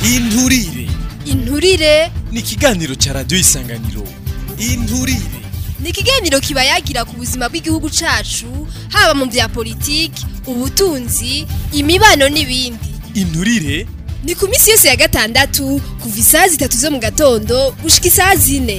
inturire inturire ni ikiganiro ca radiyo isanganiro inturire ni ikiganiro kiba yagira ku buzima bw'igihugu cacu haba mu vya politiki ubutunzi imibano n'ibindi inturire ni ku minsi yose ya gatandatu kuva isaha zitatu zo mu gatondo gushika isaha zine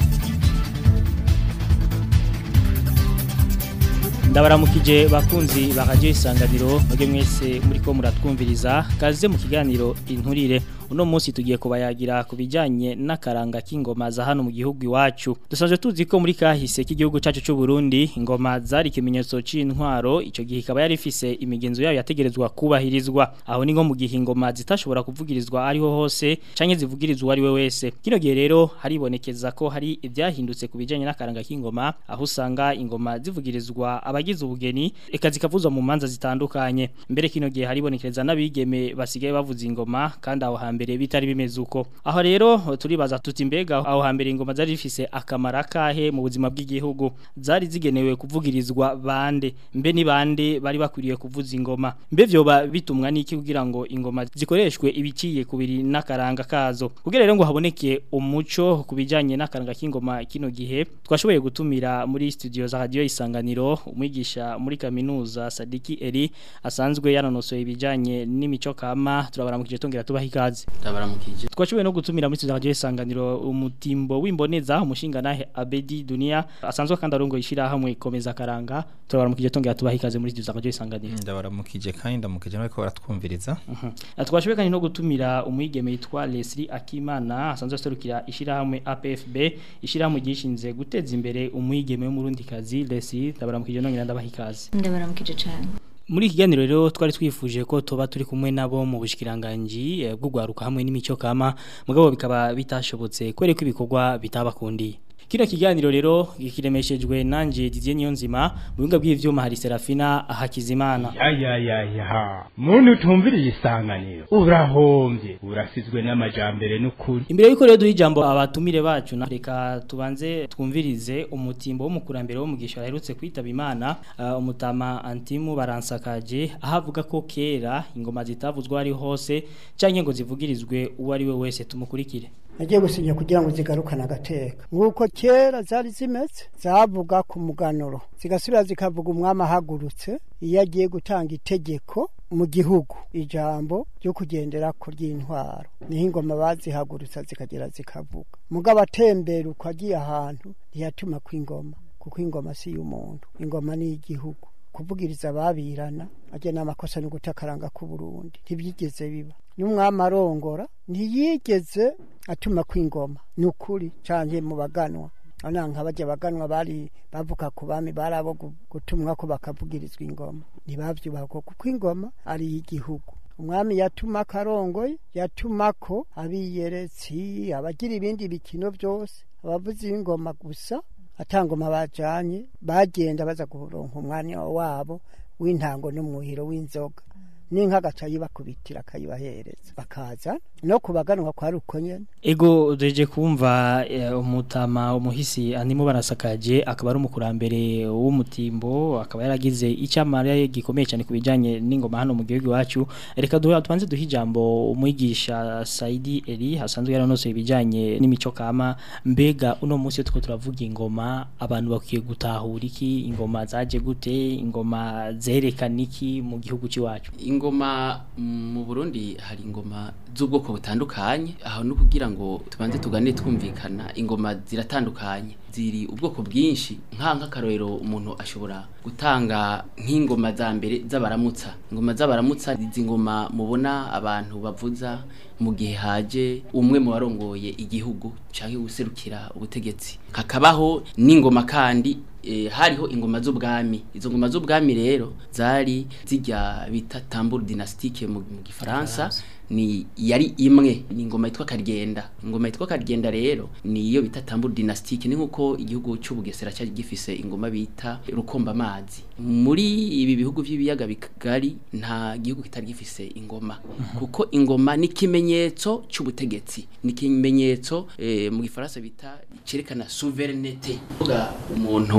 ndabaramukije bakunzi bakaje isanganiro mwebwe mwese muriko muratwumviriza kaze mu kiganiro inturire uno munsi tugiye kubayagira ku bijyanye n'akaranga k'ingoma za hano mu gihugu iwacu dusanzwe tuzi ko muri kahise k'igihugu cyacu cy'u Burundi ingoma zari ikimenyetso c'intwaro icyo gihe ikaba yari ifise imigenzo yayo yategerezwa kubahirizwa aho ni nko mu gihe ingoma zitashobora kuvugirizwa ariho hose canke zivugirizwa ari we wese kino gihe rero haribonekeza ko hari ibyahindutse ku bijyanye n'akaranga k'ingoma aho usanga ingoma zivugirizwa abagize ubugeni eka zikavuzwa mu manza zitandukanye mbere kino gihe haribonekeza n'abigeme basigaye bavuza ingoma kandi aho hambere bitari bimeze uko aho rero turibaza tuti mbega aho hambere ingoma zari zifise akamara kahe mu buzima bw'igihugu zari zigenewe kuvugirizwa bande mbe ni bande bari bakwiriye kuvuza ingoma mbe vyoba bitumwa n'iki kugira ngo ingoma zikoreshwe ibiciye kubiri n'akaranga kazo kugira rero ngo haboneke umuco ku bijanye n'akaranga k'ingoma kino gihe twashoboye gutumira muri studio za radio isanganiro umwigisha muri kaminuza Sadiki Eri asanzwe yanonosoye ibijanye n'imico kama turabaramukije tongera tubaha ikaze ndabaramukije twashoboye no gutumira muri studio radio isanganiro umutimbo w'imboneza umushinga nahe Abedi Dunia asanzwe kandi arongo ishira hamwe komeza karanga turabaramukije tongera tubaha ikaze muri studio radio isanganiro ndabaramukije kandi ndamukije nariko baratwumviriza twashoboye kandi no gutumira umwigeme yitwa Leslie Akimana asanzwe aserukira ishira hamwe APFB ishira hamwe gishinze guteza imbere umwigeme w'umurundi kazi Leslie ndabaramukije nongera ndabaha ikaze ndabaramukije cyane muri iki kiganiro rero twari twifuje ko tuba turi kumwe nabo mu bushikiranganji eh, bw'ugwaruka hamwe n'imico kama mugabo bikaba bitashobotse kwere ko ibikorwa bitabakundiye Kino kiganiro rero kiremeshejwe nanje Didier Niyonzima mu binga bw'ivyuma hari Serafina Hakizimana ya ya ya ya muntu utumviriye isanganiro urahombye urasizwe n'amajambere n'ukuri Imbere yuko rero duha ijambo abatumire bacu na reka tubanze twumvirize umutimbo w'umukurambere wo mugisha aherutse kwitaba Imana uh, umutama Antimu baransakaje ahavuga ko kera ingoma zitavuzwa ari hose canke ngo zivugirizwe uwo ari we wese tumukurikire nagiye gusinya kugira ngo zigarukane agateka nk'uko kera zari zimeze zavuga ku muganuro zigasubira zikavuga umwami ahagurutse iyo agiye gutanga itegeko mu gihugu ijambo ryo kugendera ku ry'intwaro niho ingoma bazihagurutsa zikagera zikavuga mugabo atembera uko agiye ahantu ntiyatuma kw'ingoma kuko ingoma si iy'umuntu ingoma ni iy'igihugu kuvugiriza ababirana ajya n'amakosa no gutakaranga ku Burundi ntibyigeze biba n'umwami arongora ntiyigeze atuma kw'ingoma ni ukuri cyane mu baganwa nka nk'abajya baganwa bari bavuga ku bami bari abo gutumwa ko bakavugirizwa ingoma ntibabyubaha kuko ingoma ari iy'igihugu umwami yatuma akarongoye yatuma ko abiyeretsi abagira ibindi bikino byose abavuzi b'ingoma gusa atangoma bajanye bagenda baza kuronka umwanya wabo w'intango n'umwuhiro w'inzoga n'inka gaca yibakubitira akayibahereza bakaza no kubaganwa kwa ruko nyene Ego deje kumva eh, umutama umuhisi animo barasakaje akaba ari umukurambere w'umutimbo akaba yaragize icamara gikomeye cyane kubijanye n'ingoma hano mu gihugu wacu reka duha tubanze duha ijambo umwigisha Saidi Eri hasanzwe yaranose ibijanye n'imico kama mbega uno munsi tuko turavuga ingoma abantu bakwiye gutahura iki ingoma zaje gute ingoma zerekana iki mu gihugu ciwacu ingoma mu Burundi hari ingoma z'ubwoko butandukanye aho no kugira ngo tubanze tugane twumvikana ingoma ziratandukanye ziri ubwoko bwinshi nka nk'akarorero umuntu ashobora gutanga nk'ingoma za mbere z'abaramutsa ingoma z'abaramutsa izi ngoma mubona abantu bavuza mu gihe haje umwe mu barongoye igihugu cyangwa guserukira ubutegetsi hakabaho n'ingoma kandi e, hariho ingoma z'ubwami izo ngoma z'ubwami rero zari zijya bita tambour dynastique mu mu gifaransa ni yari imwe ni ingoma yitwa Karyenda ingoma yitwa Karyenda rero ni iyo bita tambour dynastique ni nkuko igihugu cy'ubugesera cyari gifise ingoma bita rukomba amazi muri ibi bihugu by'ibiyaga bigari nta gihugu kitari gifise ingoma kuko ingoma ni kimenyetso cy'ubutegetsi ni kimenyetso eh, mu gifaransa bita cerekana souveraineté umuntu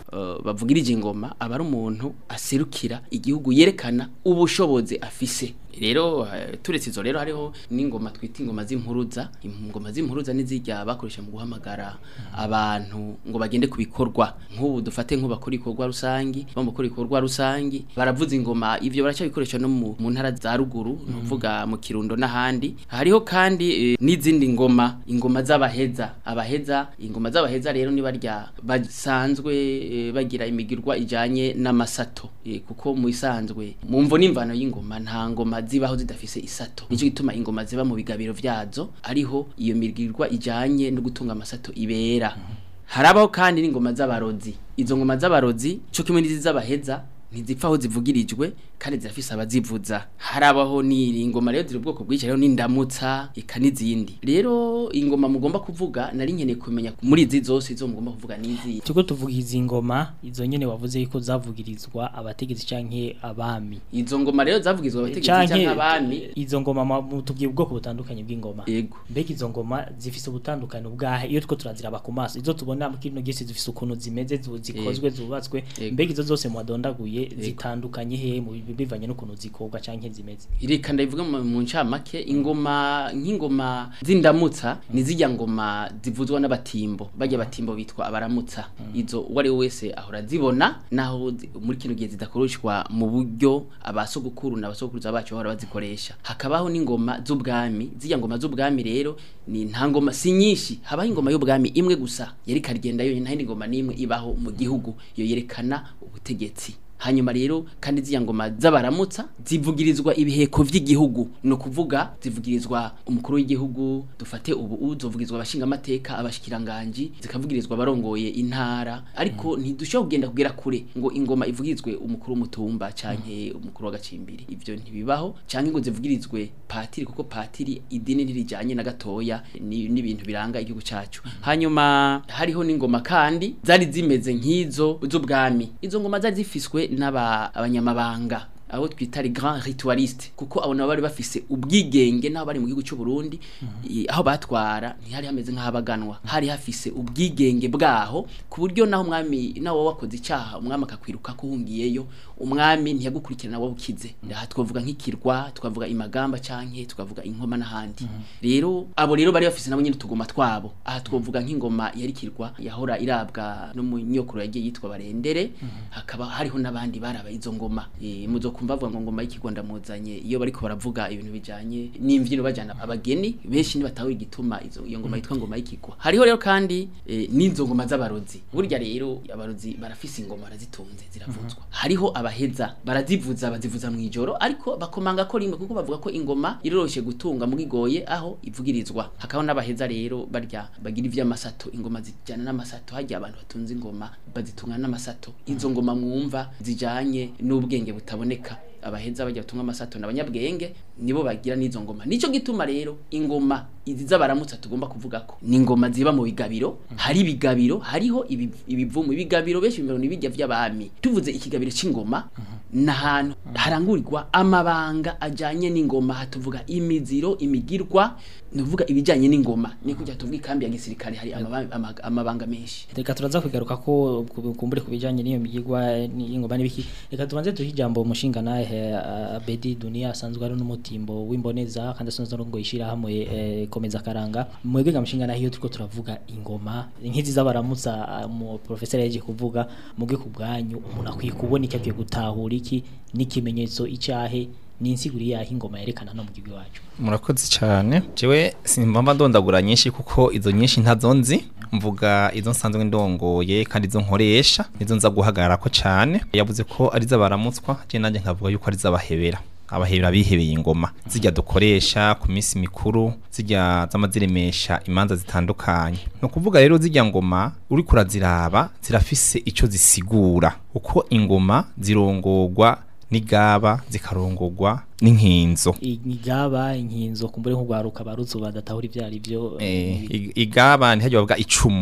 uh, bavugirije ingoma aba ari umuntu aserukira igihugu yerekana ubushobozi afise rero eh, turetse izo rero hariho n'ingoma twita ingoma z'impuruza ingoma z'impuruza n'izijya bakoresha mu guhamagara abantu ngo bagende ku bikorwa nk'ubu dufate nk'ubakora ibikorwa rusangi bamukora ibikorwa rusangi baravuza ingoma ivyo baracyabikoresha no mu, mu ntara za ruguru nuvuga mu kirundo n'ahandi hariho kandi eh, n'izindi ngoma ingoma z'abaheza abaheza ingoma z'abaheza rero ni barya basanzwe eh, bagira imigirwa ijanye n'amasato eh, kuko mu isanzwe mu mvo n'imvano y'ingoma nta ngoma zibaho zidafise isato nico gituma ingoma ziba mu bigabiro vyazo ariho iyo migirwa ijanye no gutunga amasato ibera harabaho kandi n'ingoma z'abarozi izo ngoma z'abarozi cyo kimwe n'izi z'abaheza ntizipfa aho zivugirijwe kandi zirafise abazivuza harabaho n'iri ngoma rero ziri ubwoko bwinshi hariho n'indamutsa eka n'izindi rero ingoma mugomba kuvuga nari nkeneye kumenya muri izi zose izo mugomba kuvuga n'izi Tuko tuvuga izi ngoma izo nyene wavuze yuko zavugirizwa abategetsi canke abami. izo ngoma rero zavugizwa abategetsi Canke cyangwa abami izo ngoma ma- tubwiye ubwoko butandukanye bw'ingoma. yego Mbega izo ngoma zifise ubutandukane bwahe iyo two turaziraba ku maso izo tubona mu kino gisi zifise ukuntu zimeze zu- zikozwe zubatswe Yego. mbega izo zose mwadondaguye zitandukanye he mu bi- bivanye n'ukuntu zikorwa canke zimeze. reka ndabivuga mu mu ncamake ingoma nk'ingoma z'indamutsa ni zijya ngoma zivuzwa n'abatimbo bajya batimbo bitwa abaramutsa izo uwo ari we wese ahora zibona naho zi- muri kino gihe zidakoreshwa mu buryo abasogokuru n'abasogokuruza bacu bahora bazikoresha hakabaho n'ingoma z'ubwami zijya ngoma z'ubwami rero ni nta ngoma si nyinshi habaho ingoma y'ubwami imwe gusa yari karigenda yonyine nta yindi ngoma n'imwe ibaho mu gihugu iyo yerekana ubutegetsi hanyuma rero kandi ziriya ngoma z'abaramutsa zivugirizwa ibiheko vy'igihugu no kuvuga zivugirizwa umukuru w'igihugu dufate ubu uzovugirizwa abashingamateka abashikiranganji zikavugirizwa abarongoye intara ariko ntidushobora kugenda kugera kure ngo ingoma ivugirizwe umukuru w'umutumba canke umukuru w'agacimbiri ivyo ntibibaho canke ngo zivugirizwe patiri kuko patiri idini ntirijanye na gatoya ni- n'ibintu biranga igihugu cacu hanyuma hariho n'ingoma kandi zari zimeze nk'izo z'ubwami izo ngoma zari zifiswe n'aba abanyamabanga abo twita les grands ritualistes kuko abo nabo bari bafise ubwigenge naho bari mu gihugu cy'u Burundi i- aho batwara ntihari hameze nk'abaganwa hari hafise ubwigenge bwaho ku buryo naho umwami nawo wakoze icyaha umwami akakwiruka kuhungiyeyo umwami ntiyagukurikirana wowe ukize aha twavuga nk'ikirwa twavuga imagamba canke twavuga inkoma n'ahandi rero abo rero bari bafise nabo nyine tugoma twabo aha twavuga nk'ingoma yari kirwa yahora irabwa no mu nyokuru yagiye yitwa barendere hakaba hariho n'abandi baraba izo ngoma e, muzo kumva bavuga ngo ngoma y'ikigwa ndamuzanye iyo bariko baravuga ibintu bijanye n'imvyino bajana abageni benshi ntibatawe igituma izo iyo ngoma yitwa ngoma y'ikigwa hariho rero kandi e, n'izo ngoma z'abarozi burya rero abarozi barafise ingoma barazitunze ziravuzwa hariho abaheza barazivuza bazivuza mu ijoro ariko bakomanga ko rimwe kuko bavuga ko ingoma iroroshe gutunga mugigoye aho ivugirizwa hakaho n'abaheza rero barya bagira ivy'amasato ingoma zijyana n'amasato hajya abantu batunze ingoma bazitunga n'amasato izo ngoma mwumva zijanye n'ubwenge butaboneka abaheza bajya batunga amasato n'abanyabwenge nibo bagira n'izo ngoma nico gituma rero ingoma izi z'abaramutsa tugomba kuvuga ko ni ingoma ziba mu bigabiro hari ibigabiro hariho ibi- ibivumu ibigabiro benshi bimero nibijya vy'abami tuvuze ikigabiro c'ingoma n'ahantu harangurirwa amabanga ajanye n'ingoma hatuvuga imiziro imigirwa nuvuga ibijanye n'ingoma ni kujya tuvuga ikambi ya gisirikare hari amaba- ama- amabanga menshi Reka turaza kugaruka ko ku- kumbure kubijanye n'iyo migirwa n'ingoma n'ibiki. Reka tubanze duhe ijambo umushinga nahe Abedi Dunia asanzwe ari n'umutimbo w'imboneza kandi asanzwe ari ngo yishira hamwe eh, komeza karanga. Mwebwe ga mushinga nahe iyo turiko turavuga ingoma nk'izi z'abaramutsa ah, mu professor yaje kuvuga muge ku bwanyu umuntu akwiye kubona icyo akwiye gutahura iki n'ikimenyetso icahe n'insiguri yaho ingoma yerekana no mu gihugu wacu. murakoze cyane jewe simba ndondagura nyinshi kuko izo nyinshi ntazo nzi mvuga izo nsanzwe ndongoye kandi izo nkoresha nizo nza guhagarara ko cyane yavuze ko ari z'abaramutswa je nanjye nkavuga yuko ari z'abahebera abahebera bihebeye ingoma zijya dukoresha ku minsi mikuru zijya z'amaziremesha imanza zitandukanye ni ukuvuga rero zijya ngoma uri kuraziraba zirafise icyo zisigura uko ingoma zirongorwa n'igaba zikarongorwa n'inkinzo igaba inkinzo kumbure nk'ugwaruka barutse badatahura ivyari byo Eh, ig- igaba ntihajya bavuga icumu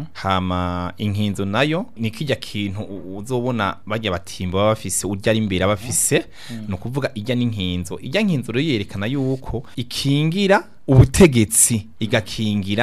hama inkinzo nayo ni kijya kintu u- uzobona bajya batimba baba bafise urya ari imbere aba afise ni ukuvuga ijya n'inkinzo ijya nkinzo rero yerekana yuko ikingira ubutegetsi igakingira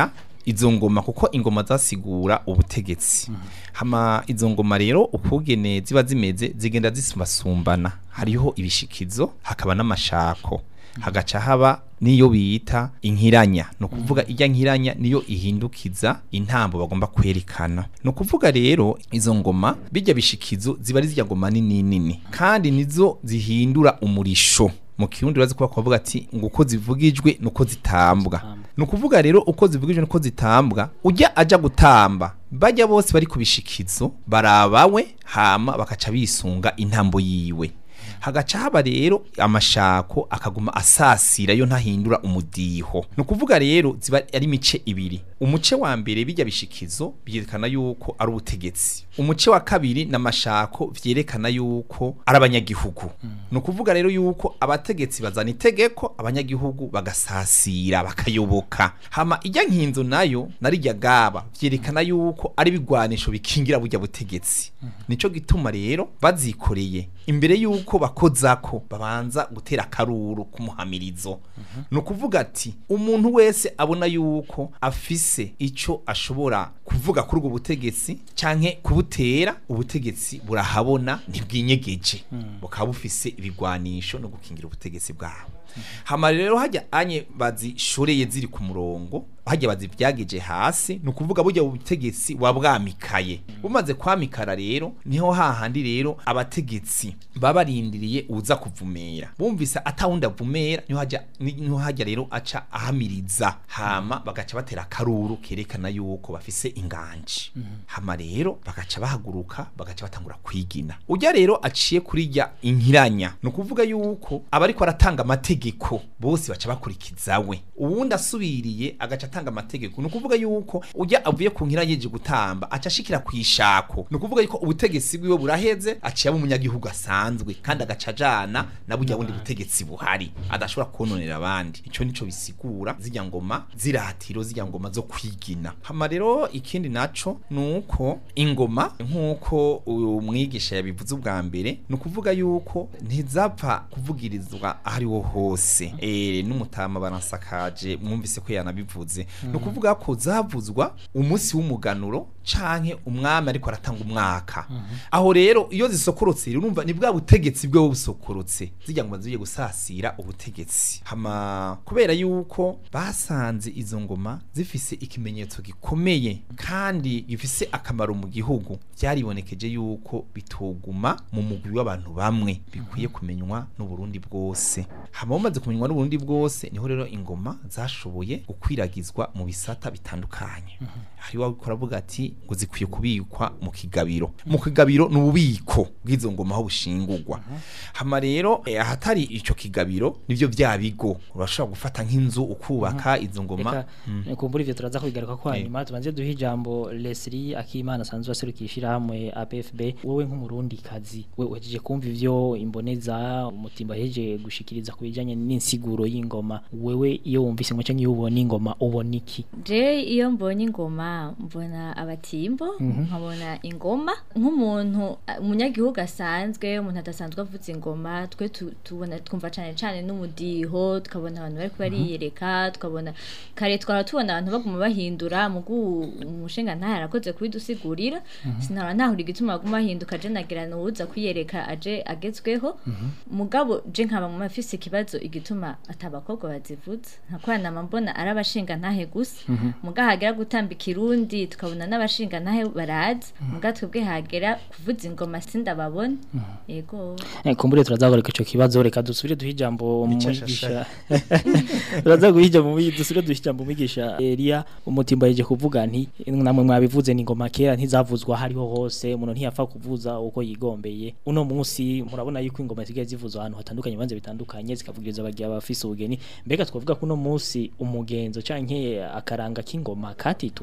izo ngoma kuko ingoma zasigura ubutegetsi hama izo ngoma rero ukugene ziba zimeze zigenda zisumbasumbana hariho ibishikizo hakaba n'amashako hagaca haba niyo bita inkiranya no kuvuga ijya nkiranya niyo ihindukiza intambo bagomba kwerekana no kuvuga rero izo ngoma bijya bishikizo ziba ari zijya ngoma nini nini kandi nizo zihindura umurisho mu kirundi urazi kuba kuvuga ati ngo uko zivugijwe nuko zitambwa no kuvuga rero uko zivugijwe nuko zitambwa ujya aja gutamba bajya bose bari kubishikizo barabawe hama bakaca bisunga intambo yiwe hagaca haba rero amashako akaguma asasira yo ntahindura umudiho ni ukuvuga rero ziba ari imice ibiri umuce wa mbere bijya bishikizo byerekana yuko ari ubutegetsi umuce wa kabiri n'amashako vyerekana yuko ari abanyagihugu ni ukuvuga rero yuko abategetsi bazana itegeko abanyagihugu bagasasira bakayoboka hama ijya nkinzo nayo narijya gaba vyerekana yuko ari bigwanisho bikingira burya butegetsi nico gituma rero bazikoreye imbere yuko bakozako babanza gutera akaruru kumuhamirizo no kuvuga ati umuntu wese abona yuko afise ico ashobora kuvuga kuri ubwo butegetsi canke kubutera ubutegetsi burahabona ntibwinyegeje bukaba bufise ibigwanisho no gukingira ubutegetsi bwabo hama rero hajya anye bazishoreye ziri ku murongo hajya bazivyageje hasi ni ukuvuga burya ubutegetsi wabwamikaye bumaze kwamikara rero niho hahandi rero abategetsi baba barindiriye uza kuvumera bumvise atawundi avumera niho hajya niho hajya rero aca ahamiriza hama bagaca batera akaruru kerekana yuko bafise inganji hama rero bagaca bahaguruka bagaca batangura kwigina ujya rero aciye kuri rya inkiranya ni ukuvuga yuko abariko aratanga amategeko bose baca bakurikiza we uwundi asubiriye agaca atanga amategeko ni ukuvuga yuko ujya avuye ku nkira yeje gutamba aca ashikira ku ishako ni ukuvuga yuko ubutegetsi bwiwe buraheze aciye aba umunyagihugu asanzwe kandi agaca ajana na burya bundi butegetsi buhari adashobora kononera abandi ico nico bisigura zirya ngoma ziratiro zirya ngoma zo kwigina hama rero ikindi naco nuko ingoma nkuko uyu mwigisha yabivuze ubwa mbere ni ukuvuga yuko ntizapfa kuvugirizwa ahariho hose eh n'umutama baransakaje mwumvise ko yanabivuze ni ukuvuga ko zavuzwa umunsi w'umuganuro canke umwami ariko aratanga umwaka aho rero iyo zisokorotse urumva ni bwa butegetsi bwe busokorotse zijya ngo ziye gusasira ubutegetsi hama kubera yuko basanze izo ngoma zifise ikimenyetso gikomeye kandi gifise akamaro mu gihugu byaribonekeje yuko bitoguma mu mugwi w'abantu bamwe bikwiye kumenywa n'uburundi bwose hama bamaze kumenywa n'uburundi bwose niho rero ingoma zashoboye gukwiragizwa mu bisata bitandukanye hari wabikora avuga ati ngo zikwiye kubikwa mu kigabiro mu kigabiro ni ububiko bw'izo ngoma aho bushingurwa hama rero eh, ahatari ico kigabiro nivyo vya bigo urashobora gufata nk'inzu ukubaka izo ngoma Reka kumbura ivyo turaza kubigaruka ko hanyuma tubanze duhe ijambo Leslie Akimana asanzwe aserukishira hamwe APFB wowe nk'umurundi kazi we wejeje kumva ivyo imboneza umutimba heje gushikiriza kubijanye n'insiguro y'ingoma wewe iyo wumvise ngo canke iyo ubona ingoma ubona iki je iyo mbonye ingoma mbona abatimbo nkabona ingoma nk'umuntu uh, umunyagihugu asanzwe umuntu adasanzwe avuza ingoma twe tu- tubona twumva cane cane n'umudiho tukabona abantu bariko bariyereka tukabona kare twara tubona abantu baguma bahindura mugu umushinga ntahe arakoze kubidusigurira sinara ntahura igituma baguma bahinduka je nagira nuwuza kwiyereka aje agezweho mugabo je nkaba mu mafise ikibazo igituma atabakobwa bazivuza ntakwana mbona ari abashinga ntahe gusa muga hagera gutamba ikirundi tukabona n'abashinga ntahe barazi muga twebwe hagera kuvuza ingoma sindababona yego Eh, kumbure turazagaruka ico kibazo reka dusubire duhe ijambo Nicashasha. mwigisha turaza guha ijambo mwi- dusubire duhe ijambo mwigisha Elia umutimba yeje kuvuga nti namwe mwabivuze ni ingoma kera ntizavuzwa hariho hose umuntu ntiyapfa kuvuza uko yigombeye uno munsi murabona yuko ingoma zigiye zivuzwa ahantu hatandukanye banze bitandukanye zikavugiriza abagiye abafise ubugeni mbega twavuga ko uno munsi umugenzo canke akaranga k'ingoma katitutse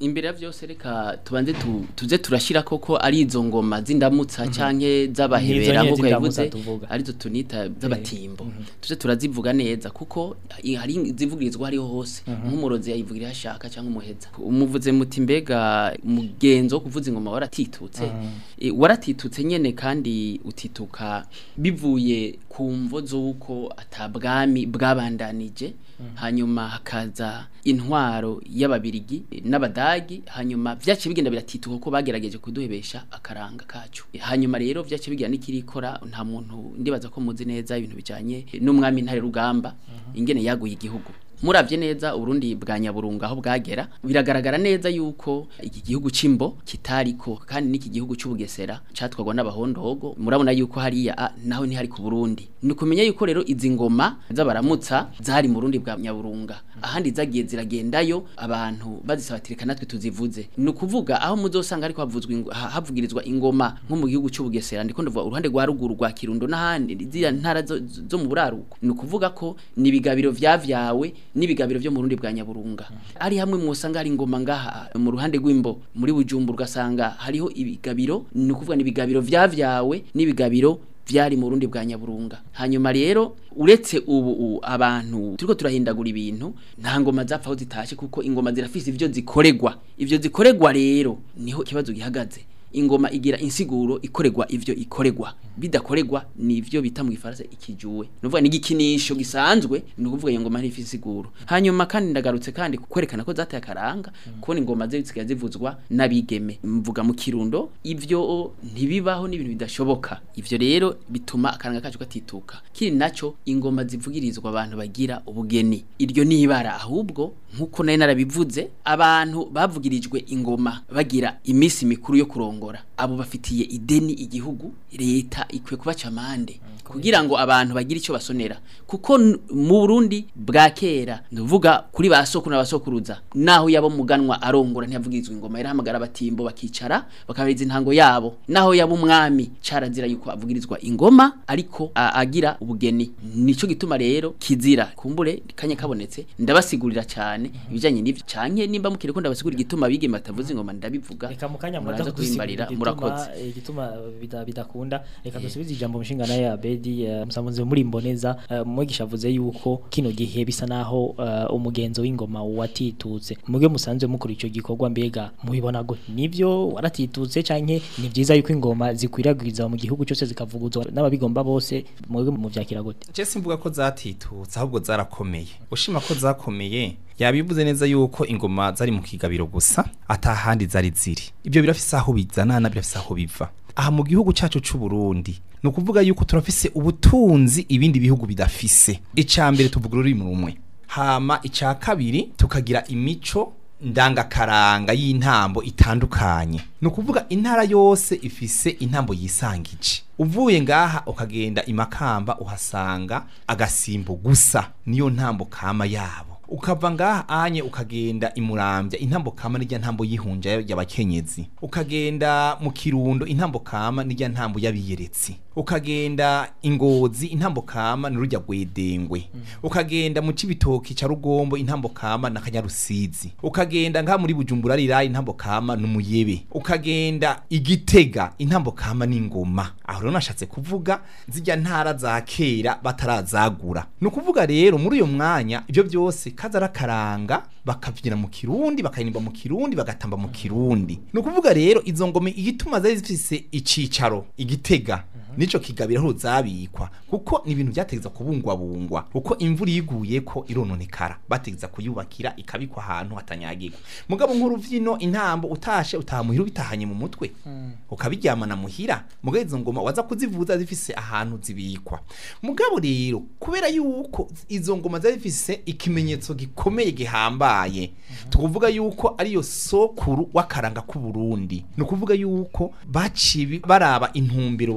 imbere ya byose reka tubanze tu, tuze turashira koko ari izo ngoma z'indamutsa canke z'abahebera Nizo nyene nk'uko z'indamutsa yavuze tuvuga. arizo tunita z'abatimbo tuze turazivuga neza kuko i- hari zivugirizwa hariho hose nk'umurozi yayivugira ashaka cyangwa umuheza umuvuze muti mbega umugenzo wo kuvuza ingoma waratitutse E, waratitutse nyene kandi utituka bivuye ku mvo z'uko atabwami bwabandanije hanyuma hakaza intwaro y'ababirigi n'abadagi hanyuma vyaciye bigenda biratituka ko bagerageje kuduhebesha akaranga kacu hanyuma rero vyaciye bigira n'ikirikora nta muntu ndibaza ko muzi neza ibintu bijanye n'umwami ntare rugamba ingene yaguye igihugu muravye neza uburundi bwa nyaburunga aho bwagera biragaragara neza yuko iki gihugu c'imbo kitariko kandi n'iki gihugu c'ubugesera catwagwa n'abahondogo murabona yuko hariya ah, naho ntihari ku burundi ni kumenya yuko rero izi ngoma z'abaramutsa zari mu burundi bwa nyaburunga ahandi zagiye ziragendayo abantu bazisabatirika natwe tuzivuze ni ukuvuga aho muzosanga ariko havuzwa ingo- ha- havugirizwa ingoma nko mu gihugu c'ubugesera ndiko ndavuga uruhande rwa ruguru rwa kirundo n'ahandi ziriya ntara zo, zo mu buraruko ni ukuvuga ko ni ibigabiro vyavyawe n'ibigabiro vyo mu rundi bwa nyaburunga ari hamwe mwosanga hari ingoma ngaha mu ruhande rw'imbo muri bujumbura ugasanga hariho ibigabiro ni ukuvuga ni ibigabiro vyavyawe n'ibigabiro vyari mu rundi bwa nyaburunga hanyuma rero uretse ubu u- abantu turiko turahindagura ibintu nta ngoma zapfa aho zitashe kuko ingoma zirafise ivyo zikoregwa ivyo zikoregwa rero niho ikibazo gihagaze ingoma igira insiguro ikoregwa ivyo ikoregwa bidakoregwa nivyo bita mu gifaransa ikijuwe nuvuga ni igikinisho gisanzwe ni ukuvuga iyo ngoma ntifise insiguro hanyuma kandi ndagarutse kandi kwerekana ko zateye akaranga kubona ingoma ze zisigaye zivuzwa n'abigeme mvuga mu kirundo ivyo ntibibaho n'ibintu bidashoboka ivyo rero bituma akaranga kacu gatituka kiri naco ingoma zivugirizwa abantu bagira ubugeni iryo ni ibara ahubwo nkuko nari narabivuze abantu bavugirijwe ingoma bagira imisi mikuru yo kurongora abo bafitiye ideni igihugu leta ikwiye kubaca amande kugira ngo abantu bagire icyo basonera kuko n- mu Burundi bwa kera ndavuga kuri ba soko na basokuruza naho yabo muganwa arongora ntiyavugirizwa ingoma yarahamagara abatimbo bakicara bakabiriza intango yabo naho yabo umwami carazira yuko avugirizwa ingoma ariko a- agira ubugeni nico gituma rero kizira kumbure kanya kabonetse ndabasigurira cyane ibijanye n'ivyo canke nimba mukire ko ndabasigurira igituma bigeme batavuza ingoma ndabivuga reka mu kanya muraza muraza kubimbarira murakoze igituma igituma bida- bidakunda reka dusubize ijambo mushinga naye Abedi eh, musamuze muri mboneza eh, mwigisha avuze yuko kino gihe bisa naho eh, umugenzo w'ingoma watitutse muge musanzwe mukora ico gikorwa mbega mubibona go nivyo waratitutse canke ni vyiza yuko ingoma zikwiragwiza mu gihugu cyose zikavuguzwa n'ababigomba bose muge mu vyakira gute Je simvuga ko zatitutse ahubwo zarakomeye ushima ko zakomeye yabivuze neza yuko ingoma zari mu kigabiro gusa atahandi zari ziri ibyo birafise aho bizanana birafise aho biva aha mu gihugu cyacu c'u Burundi ni ukuvuga yuko turafise ubutunzi ibindi bihugu bidafise icya mbere tuvuga ururimi rumwe hama icya kabiri tukagira imico ndangakaranga y'intambo itandukanye ni ukuvuga intara yose ifise intambo yisangije uvuye ngaha ukagenda imakamba uhasanga agasimbo gusa niyo ntambo kama yabo ukava ngaha anye ukagenda imurambya intambo kama nijya ntambo yihunja y'abakenyezi ukagenda mu kirundo intambo kama nijya ntambo y'abiyeretsi ukagenda ingozi intambo kama ni rujya gwedengwe ukagenda mu cibitoki ca rugombo intambo kama na kanyarusizi ukagenda ngaha muri bujumbura rirayi intambo kama n'umuyebe ukagenda igitega intambo kama n'ingoma aho rero nashatse kuvuga zijya ntara za kera batarazagura ni ukuvuga rero muri uyo mwanya ibyo byose kaza arakaranga bakavyina mu kirundi bakaririmba mu kirundi bagatamba mu kirundi ni ukuvuga rero izo ngome igituma zari zifise icicaro igitega nico kigabira aho zabikwa kuko ni ibintu byategeza kubungwabungwa kuko imvura iguye ko irononekara bategeza kuyubakira ikabikwa ahantu hatanyagirwa mugabo nk'uruvyino intambo utashe utamuhira ubitahanye mu mutwe ukabiryamana muhira mugabo izo ngoma waza kuzivuza zifise ahantu zibikwa mugabo rero kubera yuko izo ngoma zari zifise ikimenyetso gikomeye gihambaye tukuvuga yuko ariyo sokuru w'akaranga k'u Burundi ni ukuvuga yuko baciye baraba intumbero biha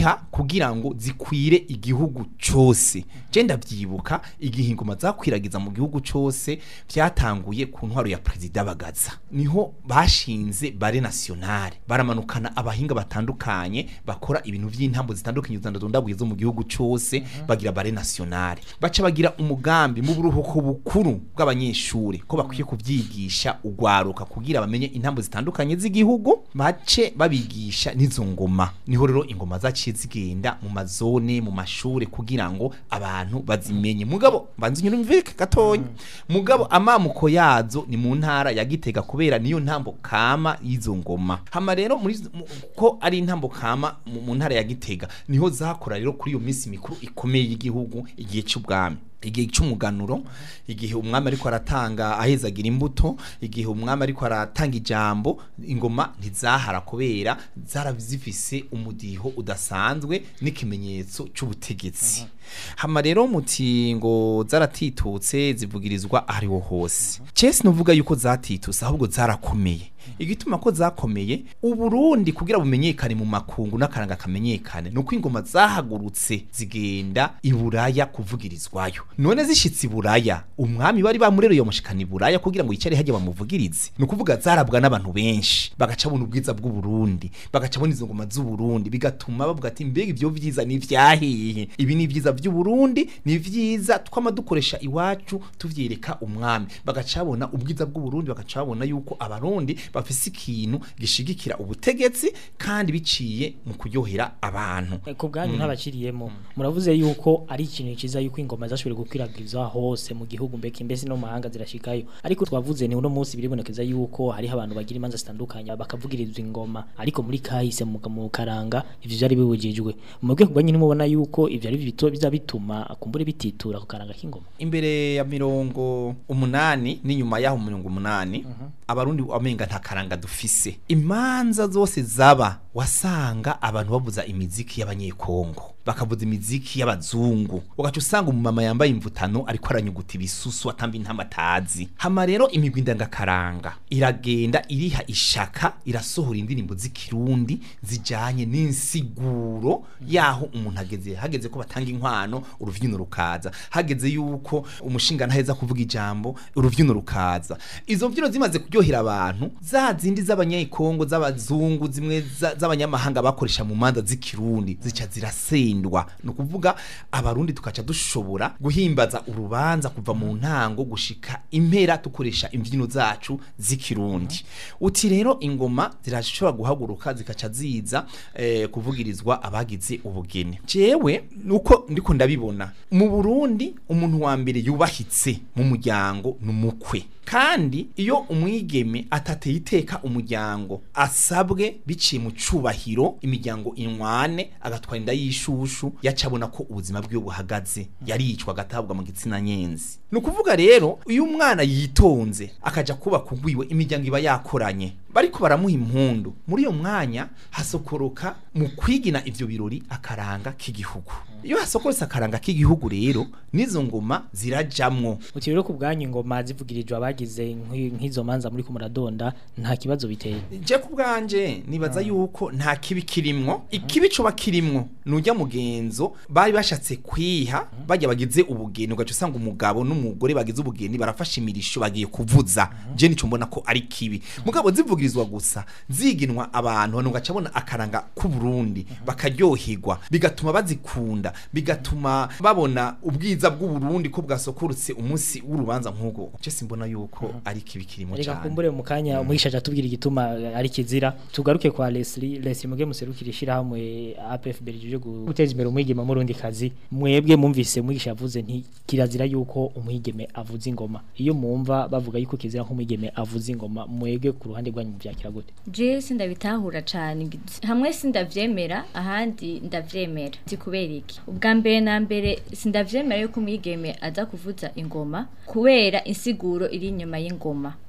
ziha kugira ngo zikwire igihugu cose je ndavyibuka igihe ingoma zakwiragiza mu gihugu cose vyatanguye ku ntwaro ya perezida bagaza niho bashinze bare nationale baramanukana abahinga batandukanye bakora ibintu vy'intambo zitandukanye zandadondabuye zo mu gihugu cose bagira bare nationale baca bagira umugambi mu buruhuko bukuru bw'abanyeshuri ko bakwiye kuvyigisha ugwaruka kugira bamenye intambo zitandukanye z'igihugu bace babigisha n'izo ngoma niho rero ingoma zaciye zigenda mu mazone mu mashure kugira ngo abantu bazimenye mugabo banzi nyurumvike gatonya mugabo amamuko yazo ni mu ntara ya Gitega kubera niyo ntambo kama y'izo ngoma hama rero muri mu- ko ari intambo kama mu mu ntara ya Gitega niho zakora rero kuri iyo minsi mikuru ikomeye y'igihugu igihe cy'ubwami igihe cy'umuganuro igihe umwami ariko aratanga ahezagira imbuto igihe umwami ariko aratanga ijambo ingoma ntizahara kubera zarazifise umudiho udasanzwe n'ikimenyetso cy'ubutegetsi hama rero muti ngo zaratitutse zivugirizwa ahariho hose cese nuvuga yuko zatitutse ahubwo zarakomeye igituma ko zakomeye uburundi kugira bumenyekane mu makungu n'akaranga kamenyekane nuko ingoma zahagurutse zigenda iburaya kuvugirizwayo none zishitse iburaya umwami bari bamurereye mushikana iburaya kugira ngo yicare hajya bamuvugirize ni ukuvuga zarabwa n'abantu benshi bagaca bona ubwiza bw'uburundi bagaca bona izo ngoma z'uburundi bigatuma bavuga ati mbega ivyo vyiza ni vyahehe ibi ni vyiza vy'uburundi ni vyiza twama dukoresha iwacu tuvyereka umwami bagaca babona ubwiza bw'uburundi bagaca babona yuko abarundi bafise ikintu gishigikira ubutegetsi kandi biciye mu kuryohera abantu Eh, ku bwanyu ntabakiriyemo muravuze yuko ari ikintu cyiza yuko ingoma zashoboye gukwirakwizwa hose mu gihugu mbeke mbese no mu mahanga zirashikayo ariko twavuze ni uno munsi biribonekeza yuko hariho abantu bagira imanza zitandukanye bakavugirizwa ingoma ariko muri kahise mu mu karanga ivyo vyari bibujijwe mwebwe ku bwanyu nimubona yuko ivyo ari bito biza bituma kumbure bititura ku karanga k'ingoma imbere ya mirongo umunani n'inyuma y'aho mirongo umunani abarundi amenga nta karanga dufise imanza zose zaba wasanga abantu bavuza imiziki y'abanyekongo bakavuza imiziki y'abazungu ugaca usanga umumama yambaye imvutano ariko aranyuguta ibisusu atamba intamatazi hama rero imigwi ndangakaranga iragenda iriha ishaka irasohora indirimbo z'ikirundi zijanye n'insiguro yaho umuntu ageze hageze ko batanga inkwano uruvyino rukaza hageze yuko umushinga ntaheza kuvuga ijambo uruvyino rukaza izo mbyino zimaze kuryohera abantu za zindi z'abanyekongo z'abazungu zimwe za- z'abanyamahanga bakoresha mu manza z'ikirundi zica zirasendwa ni ukuvuga abarundi tukaca dushobora guhimbaza urubanza kuva mu ntango gushika impera dukoresha imbyino zacu z'ikirundi uti rero ingoma zirashobora guhaguruka zikaca ziza eh, kuvugirizwa abagize ubugeni jewe nuko ndiko ndabibona mu Burundi umuntu wa mbere yubahitse mu muryango numukwe kandi iyo umwigeme atateye iteka umuryango asabwe biciye mu cubahiro imiryango inwane agatwara inda y'ishushu yacabona ko ubuzima bwiwe buhagaze yaricwa agatabwa mu gitsina nyenzi ni ukuvuga rero iyo umwana yitonze akaja kuba kugwiwe imiryango iba yakoranye bariko baramuha impundu muri iyo mwanya hasokoroka mu kwigina ivyo birori akaranga k'igihugu iyo hasokoretse akaranga k'igihugu rero n'izo ngoma zirajamwo uti rero ku bwanyu ingoma zivugirijwe abagize nk'i- nk'izo manza muri ku muradonda nta kibazo biteye je ku bwanje nibaza yuko nta kibi kirimwo ikibi coba kirimwo nujya mugenzo bari bashatse kwiha bajya bagize ubugeni ugaca usanga umugabo n'umugore bagize ubugeni barafashe imirisho bagiye kuvuza je nico mbona ko ari kibi mugabo zivugirizwa gusa ziginwa abantu abantu ugaca bona akaranga k'u Burundi bakaryoherwa bigatuma bazikunda bigatuma babona ubwiza bw'u Burundi ko bwasokorutse umunsi w'urubanza nk'ubwo je simbona yuko ari kibi kirimo reka cyane kumbure mu kanya umwigisha aja tubwira igituma ari kizira tugaruke kwa Leslie Leslie muge muserukira ishirahamwe APFB rije guteza imbere umwigeme mu rundi kazi mwebwe mumvise umwigisha yavuze nti kirazira yuko umwigeme avuza ingoma iyo mumva bavuga yuko kizira nk'umwigeme avuza ingoma mwebwe ku ruhande rwanyu muvyakira gute je sindabitahura cyane hamwe sindavyemera ahandi ndavyemera si kubera iki ubwa mbere na mbere sindavyemera yuko umwigeme aza kuvuza ingoma kubera insiguro iri inyuma y'ingoma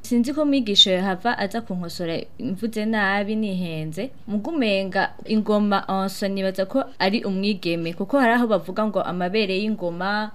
sinzi ko mwigisha yahava aza kunkosora mvuze nabi nihenze mugumenga ingoma onso nibaza ko ari umwigeme kuko hari aho bavuga ngo amabere y'ingoma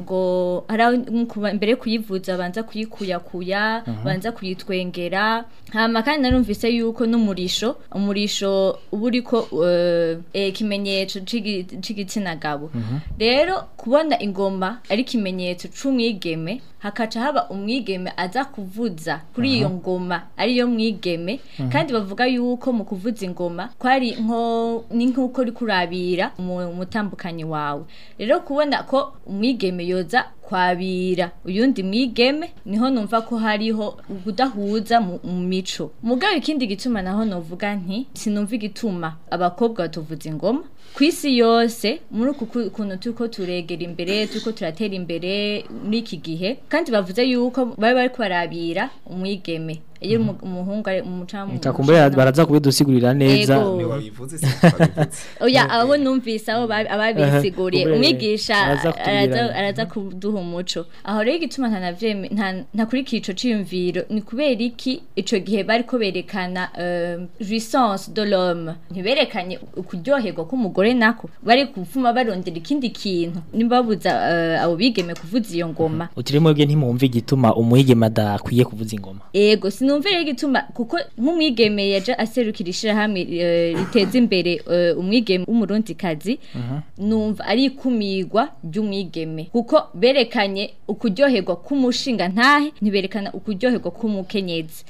ngo hari aho nkuba- mbere yo kuyivuza banza kuyikuyakuya banza kuyitwengera hama kandi narumvise yuko n'umurisho umurisho uba uriko eh, eh, ikimenyetso c'igi- c'igitsina gabo rero kubona ingoma ari ikimenyetso c'umwigeme hakaca haba umwigeme aza kuvuza kuri iyo ngoma ariyo mwigeme kandi bavuga yuko mu kuvuza ingoma kwari nko ni nk'uko uri kurabira umu- umutambukanyi wawe rero kubona ko umwigeme yoza kwabira uyundi mwigeme niho numva ko hariho kudahuza mu mu mico mugabo ikindi gituma naho novuga nti sinumva igituma abakobwa batuvuza ingoma ku isi yose muri uku ku- kuntu turiko turegera imbere turiko turatera imbere muri iki gihe kandi bavuze yuko bari bariko barabira umwigeme iyo umu- umuhungu ari umucamu Kakumbere baraza kubidusigurira neza. Ego. Ni wabivuze si wabivuze. oya abo numvise abo babi- ababisiguriye Kumbere umwigisha araza kutubwira. araza araza kuduha umuco aho rero igituma ntanavyeme nta ntakurikira ico ciyumviro ni kubera iki ico gihe bariko berekana euh, jouissance de l'homme ntiberekanye ukuryoherwa k'umugore nako bari kuvuma barondera ikindi kintu nibabuza uh, abo bigeme kuvuza iyo ngoma Utiri mwebwe ntimwumva igituma umwigeme adakwiye kuvuza ingoma. ego sinumva rero igituma kuko nk'umwigeme yaje aserukira ishirahamwe eh, riteza imbere eh, umwigeme w'umurundikazi numva ari ikumirwa ry'umwigeme kuko berekanye ukuryoherwa k'umushinga ntahe ntiberekana ukuryoherwa k'umukenyezi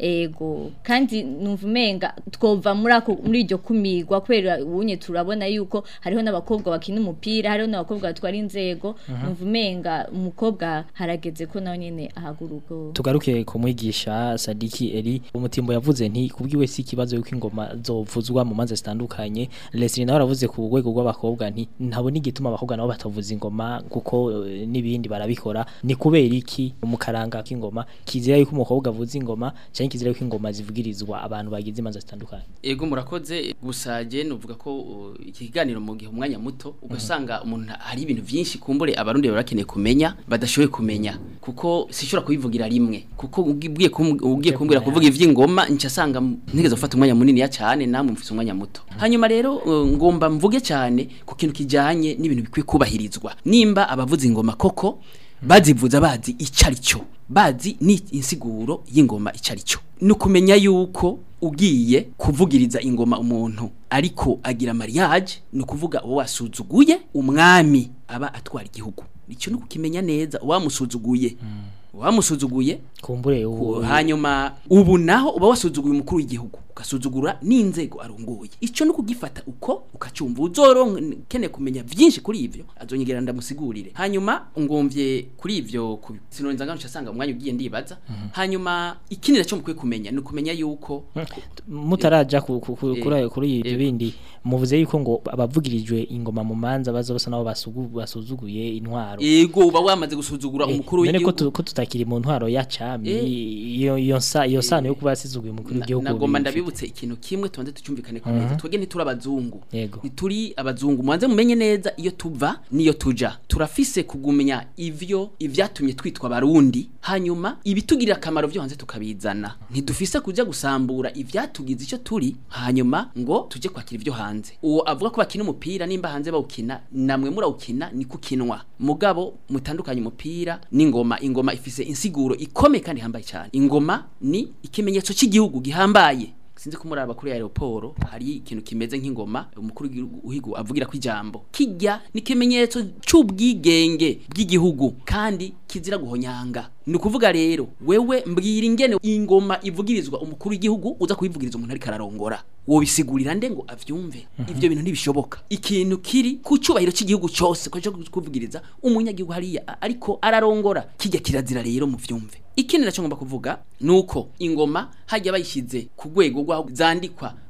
ego kandi numva umenga twova muri ako muri iryo kumirwa kubera ubunye turabona yuko hariho n'abakobwa bakina umupira hariho n'abakobwa batwara inzego numva umenga umukobwa harageze ko nawe nyene ahaguruka Tugaruke ku mwigisha Sadiki Eri umutimbo yavuze nti kubwiwe si ikibazo yuko ingoma zovuzwa mu manza zitandukanye Leslie nawe aravuze ku rwego rw'abakobwa nti ntabona igituma abakobwa nabo batavuza ingoma kuko eh, n'ibindi barabikora ni kubera iki mu karanga k'ingoma kizira yuko umukobwa avuza ingoma cyangwa kizira yuko ingoma zivugirizwa abantu bagize imanza zitandukanye ego murakoze gusa je nuvuga ko uh, iki kiganiro mu gihe umwanya muto ugasanga umuntu hari ibintu byinshi kumbure abarundi barakeneye kumenya badashoboye kumenya kuko sishobora kubivugira rimwe kuko ugiye kum- ugiye kumbwira kuvuga ivy'ingoma nca sanga ntigeze gufata umwanya munini ya cyane namwe mfise umwanya muto hanyuma rero uh, ngomba mvuge cyane ku kintu kijanye n'ibintu bikwiye kubahirizwa nimba abavuza ingoma koko bazivuza bazi icari cyo bazi ni insiguro y'ingoma icari cyo ni ukumenya yuko ugiye kuvugiriza ingoma umuntu ariko agira mariage ni ukuvuga uwo wasuzuguye umwami aba atwara igihugu icyo ni ukukimenya neza uwamusuzuguye uwamusuzuguye kumbure ubu hanyuma ubu naho uba wasuzuguye umukuru w'igihugu ugasuzugura n'inzego arongoye icyo ni ukugifata uko ukacyumva uzoronke kumenya byinshi kuri ivyo azonyegera ndamusigurire hanyuma ngomvye kuri ivyo ku- sinorenza ngano cyasanga umwanya ugiye ndibaza hanyuma ikindi nacyo mukwiye kumenya ni ukumenya yuko mutaraja ku- ku- ku- Eh, kuri kuri ibyo eh. bindi muvuze yuko ngo abavugirijwe ingoma mu manza baza basa nabo basugu- basuzuguye intwaro ego uba wamaze gusuzugura Eh, umukuru none ko w'igihugu tu- ko tutakiri mu ntwaro ya cami Eh. iyo iyo sa iyo sano yo kuba yasizuguye umukuru Na- w'igihugu nagomba bifite. ndabibutse ikintu kimwe tubanze tucyumvikane ko neza twebwe ntituri abazungu Yego. ntituri abazungu mubanze mumenye neza iyo tuva niyo tuja turafise kugumenya ivyo ivyatumye twitwa abarundi hanyuma ibitugirira akamaro vyo hanze tukabizana ntidufise kuja gusambura ivyatugize icyo turi hanyuma ngo tuje kwakira ivyo hanze uwo avuga ko bakina umupira nimba hanze bawukina namwe murawukina ni kukinwa mugabo mutandukanye umupira n'ingoma ingoma ifise insiguro ikomeye kandi ihambaye cyane ingoma ni ikimenyetso cy'igihugu gihambaye sinzi ko muri abakuru ya aeroport hari ikintu kimeze nk'ingoma umukuru w'igihugu avugira ko ijambo kijya ni ikimenyetso cy'ubwigenge bw'igihugu kandi kizira guhonyanga ni ukuvuga rero wewe mbwira ingene ingoma ivugirizwa umukuru w'igihugu uza kuyivugiriza umuntu ariko ararongora wobisigurira nde ngo avyumve ivyo bintu ntibishoboka ikintu kiri ku cyubahiro cy'igihugu cyose ko cyo kuvugiriza umunyagihugu hariya a- ariko ararongora kijya kirazira rero mu vyumve ikindi nacyo ngomba kuvuga nuko ingoma hajya bayishyize ku rwego rwaho zandikwa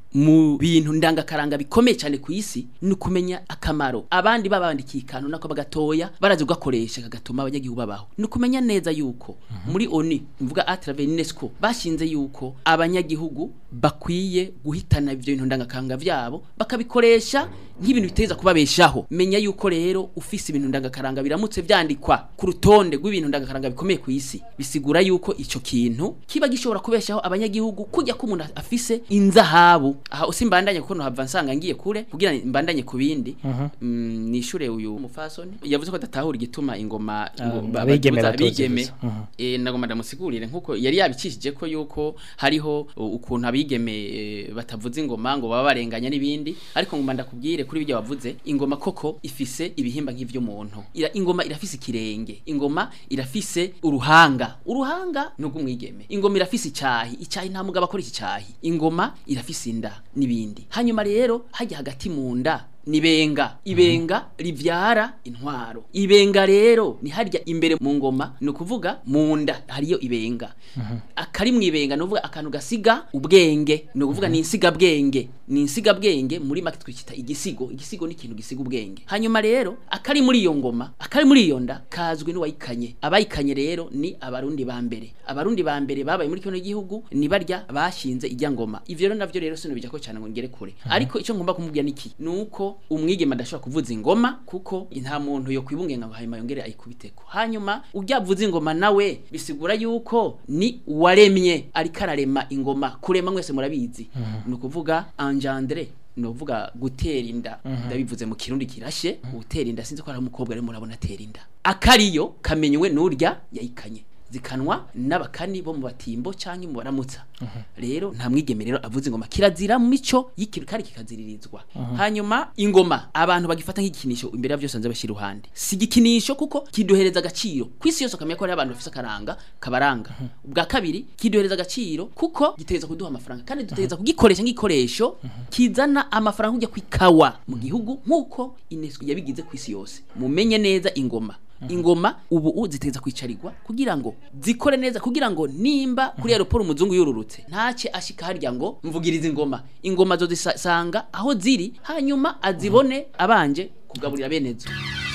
mu bintu ndangakaranga bikomeye cyane ku isi ni ukumenya akamaro abandi babandikiye ikantu nako bagatoya barazi kugakoresha kagatuma abanyagihugu babaho ni ukumenya neza yuko muri oni mvuga atrave UNESCO bashinze yuko abanyagihugu bakwiye guhitana ibyo bintu ndangakaranga vyabo bakabikoresha nk'ibintu biteza kubabeshaho menya yuko rero ufise ibintu ndangakaranga biramutse vyandikwa ku rutonde rw'ibintu ndangakaranga bikomeye ku isi bisigura yuko ico kintu kiba gishobora kubeshaho abanyagihugu kujya ko umuntu afise inzahabu aha usimbandanye kuko nohava nsanga ngiye kure kugira mbandanye ku bindi mm, nishure uyu mufasoni yavuze ko adatahura igituma ingoma ngo ba- abigeme baduza batoza abigeme gusa. Mhm. eh nagomba ndamusigurire nkuko yari yabicishije ko yuko hariho uh, ukuntu abigeme eh, batavuza ingoma ngo baba barenganya n'ibindi ariko ngomba ndakubwire kuri ibyo wavuze ingoma koko ifise ibihimba nk'ivy'umuntu Ira, ingoma irafise ikirenge ingoma irafise uruhanga uruhanga n'ubw'umwigeme ingoma irafise icyahi icyahi nta mugabo akora iki cyahi ingoma irafise inda n'ibindi hanyuma rero hajya hagati mu nda nibenga ibenga rivyara intwaro ibenga rero ni harya imbere mu ngoma ni ukuvuga mu nda hariyo ibenga akari mu ibenga ni ukuvuga akantu gasiga ubwenge ni ukuvuga ni insiga bwenge ni insiga bwenge muri make twikita igisigo igisigo ni ikintu gisiga ubwenge hanyuma rero akari muri iyo ngoma akari muri iyo nda kazwi n'uwayikanye abayikanye rero ni abarundi ba mbere abarundi ba mbere babaye muri kino gihugu ni barya bashinze ijya ngoma ivyo rero navyo rero sinubijya ko cyane ngo ngere kure ariko icyo ngomba kumubwira niki nuko umwigema adashobora kuvuza ingoma kuko nta muntu yo kwibungenga ngo hanyuma yongere ayikubiteko hanyuma ujya avuza ingoma nawe bisigura yuko ni waremye ariko ararema ingoma kurema mwese murabizi ni ukuvuga engendrer ni ukuvuga gutera inda ndabivuze mu kirundi kirashe gutera inda sinzi ko ari umukobwa arimo urabona atera inda akariyo kamenywe n'urya yayikanye zikanwa n'abakani bo mu batimbo cyangwa mu baramutsa rero nta mwigeme rero avuze ingoma kirazira mu mico y'ikintu kandi kikaziririzwa hanyuma ingoma abantu bagifata nk'igikinisho imbere ya byose nze bashyira iruhande si igikinisho kuko kiduhereza agaciro ku isi yose ukamenya ko hari abantu bafite akaranga kabaranga ubwa kabiri kiduhereza agaciro kuko giteza kuduha amafaranga kandi duteza kugikoresha nk'igikoresho kizana amafaranga kujya ku ikawa mu gihugu nk'uko UNESCO yabigize ku isi yose mumenye neza ingoma ingoma ubu u ziteza kwicarirwa kugira ngo zikore neza kugira ngo nimba kuri aeroport umuzungu yururutse ntace ashika harya ngo mvugiriza ingoma ingoma zo zisanga aho ziri hanyuma azibone abanje kugaburira benezo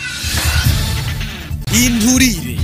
inturire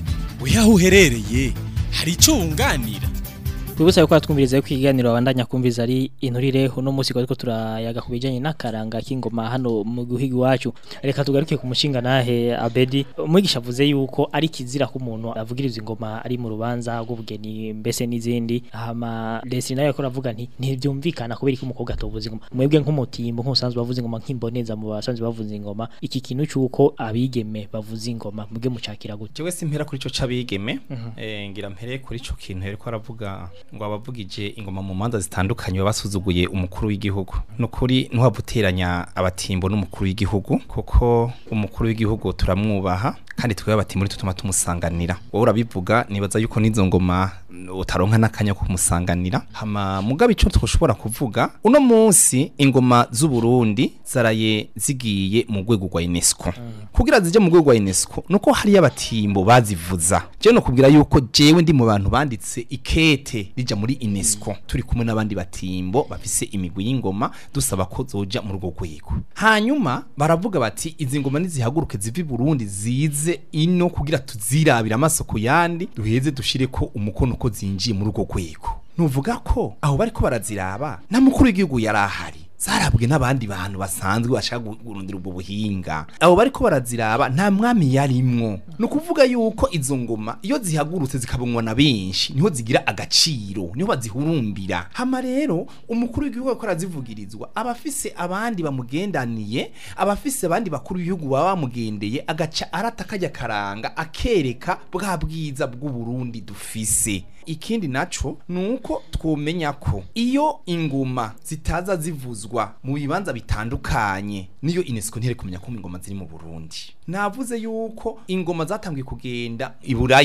weho uherereye hari icyo wunganira Kwibutsa yuko twumviriza yuko ikiganiro abandanya kumviza ari inturire uno munsi ko turayaga ku bijanye n'akaranga k'ingoma hano mu guhiga iwacu reka tugaruke ku mushinga nahe Abedi umwigisha avuze yuko ari kizira ko umuntu avugiriza ingoma ari mu rubanza rw'ubugeni mbese n'izindi hama Desi nayo yakora avuga nti ntibyumvikana kubera ko umukobwa atovuza ingoma mwebwe nk'umutimbo nk'usanzwe bavuza ingoma nk'imboneza mu basanzwe bavuza ingoma iki kintu cyuko abigeme bavuza ingoma mwebwe mucakira gute jewe simpera kuri ico cabigeme eh ngira mpere kuri ico kintu hereko aravuga ngo abavugije ingoma mu manza zitandukanye babasuzuguye umukuru w'igihugu nukuri ntuhabuteranya abatimbo n'umukuru w'igihugu kuko umukuru w'igihugu turamwubaha kandi twebwe abatimbo tutuma tumusanganira wowe urabivuga nibaza yuko n'izo ngoma utaronka n'akanya ko kumusanganira hama mugabe ico twoshobora kuvuga uno munsi ingoma z'u Burundi zaraye zigiye mu rwego rwa UNESCO kugira zije mu rwego rwa UNESCO nuko hari abatimbo bazivuza je no kubwira yuko jewe ndi mu bantu banditse ikete rija muri UNESCO turi kumwe n'abandi batimbo bafise imigwi y'ingoma dusaba ko zoja mu rwo rwego hanyuma baravuga bati izi ngoma nizihaguruke zivi Burundi zize ino kugira tuzirabira amaso ku yandi duheze dushire ko umukono ko zinjiye muri urwo rwego nuvuga ko aho bariko baraziraba na mukuru w'igihugu yari ahari zarabwe n'abandi bantu basanzwe bashaka gurundira ubwo buhinga abo bariko baraziraba nta mwami yarimwo ni ukuvuga yuko izo ngoma iyo zihagurutse zikabonwa na benshi niho zigira agaciro niho bazihurumbira hama rero umukuru w'igihugu ariko arazivugirizwa abafise abandi bamugendaniye abafise abandi bakuru b'igihugu baba bamugendeye agaca arata kajya karanga akereka bwa bwiza bw'uburundi dufise ikindi naco nuko twomenya ko iyo ingoma zitaza zivuzwa mu bibanza bitandukanye niyo UNESCO ntere kumenya ko ingoma ziri mu Burundi navuze yuko ingoma zatangiye kugenda iburaya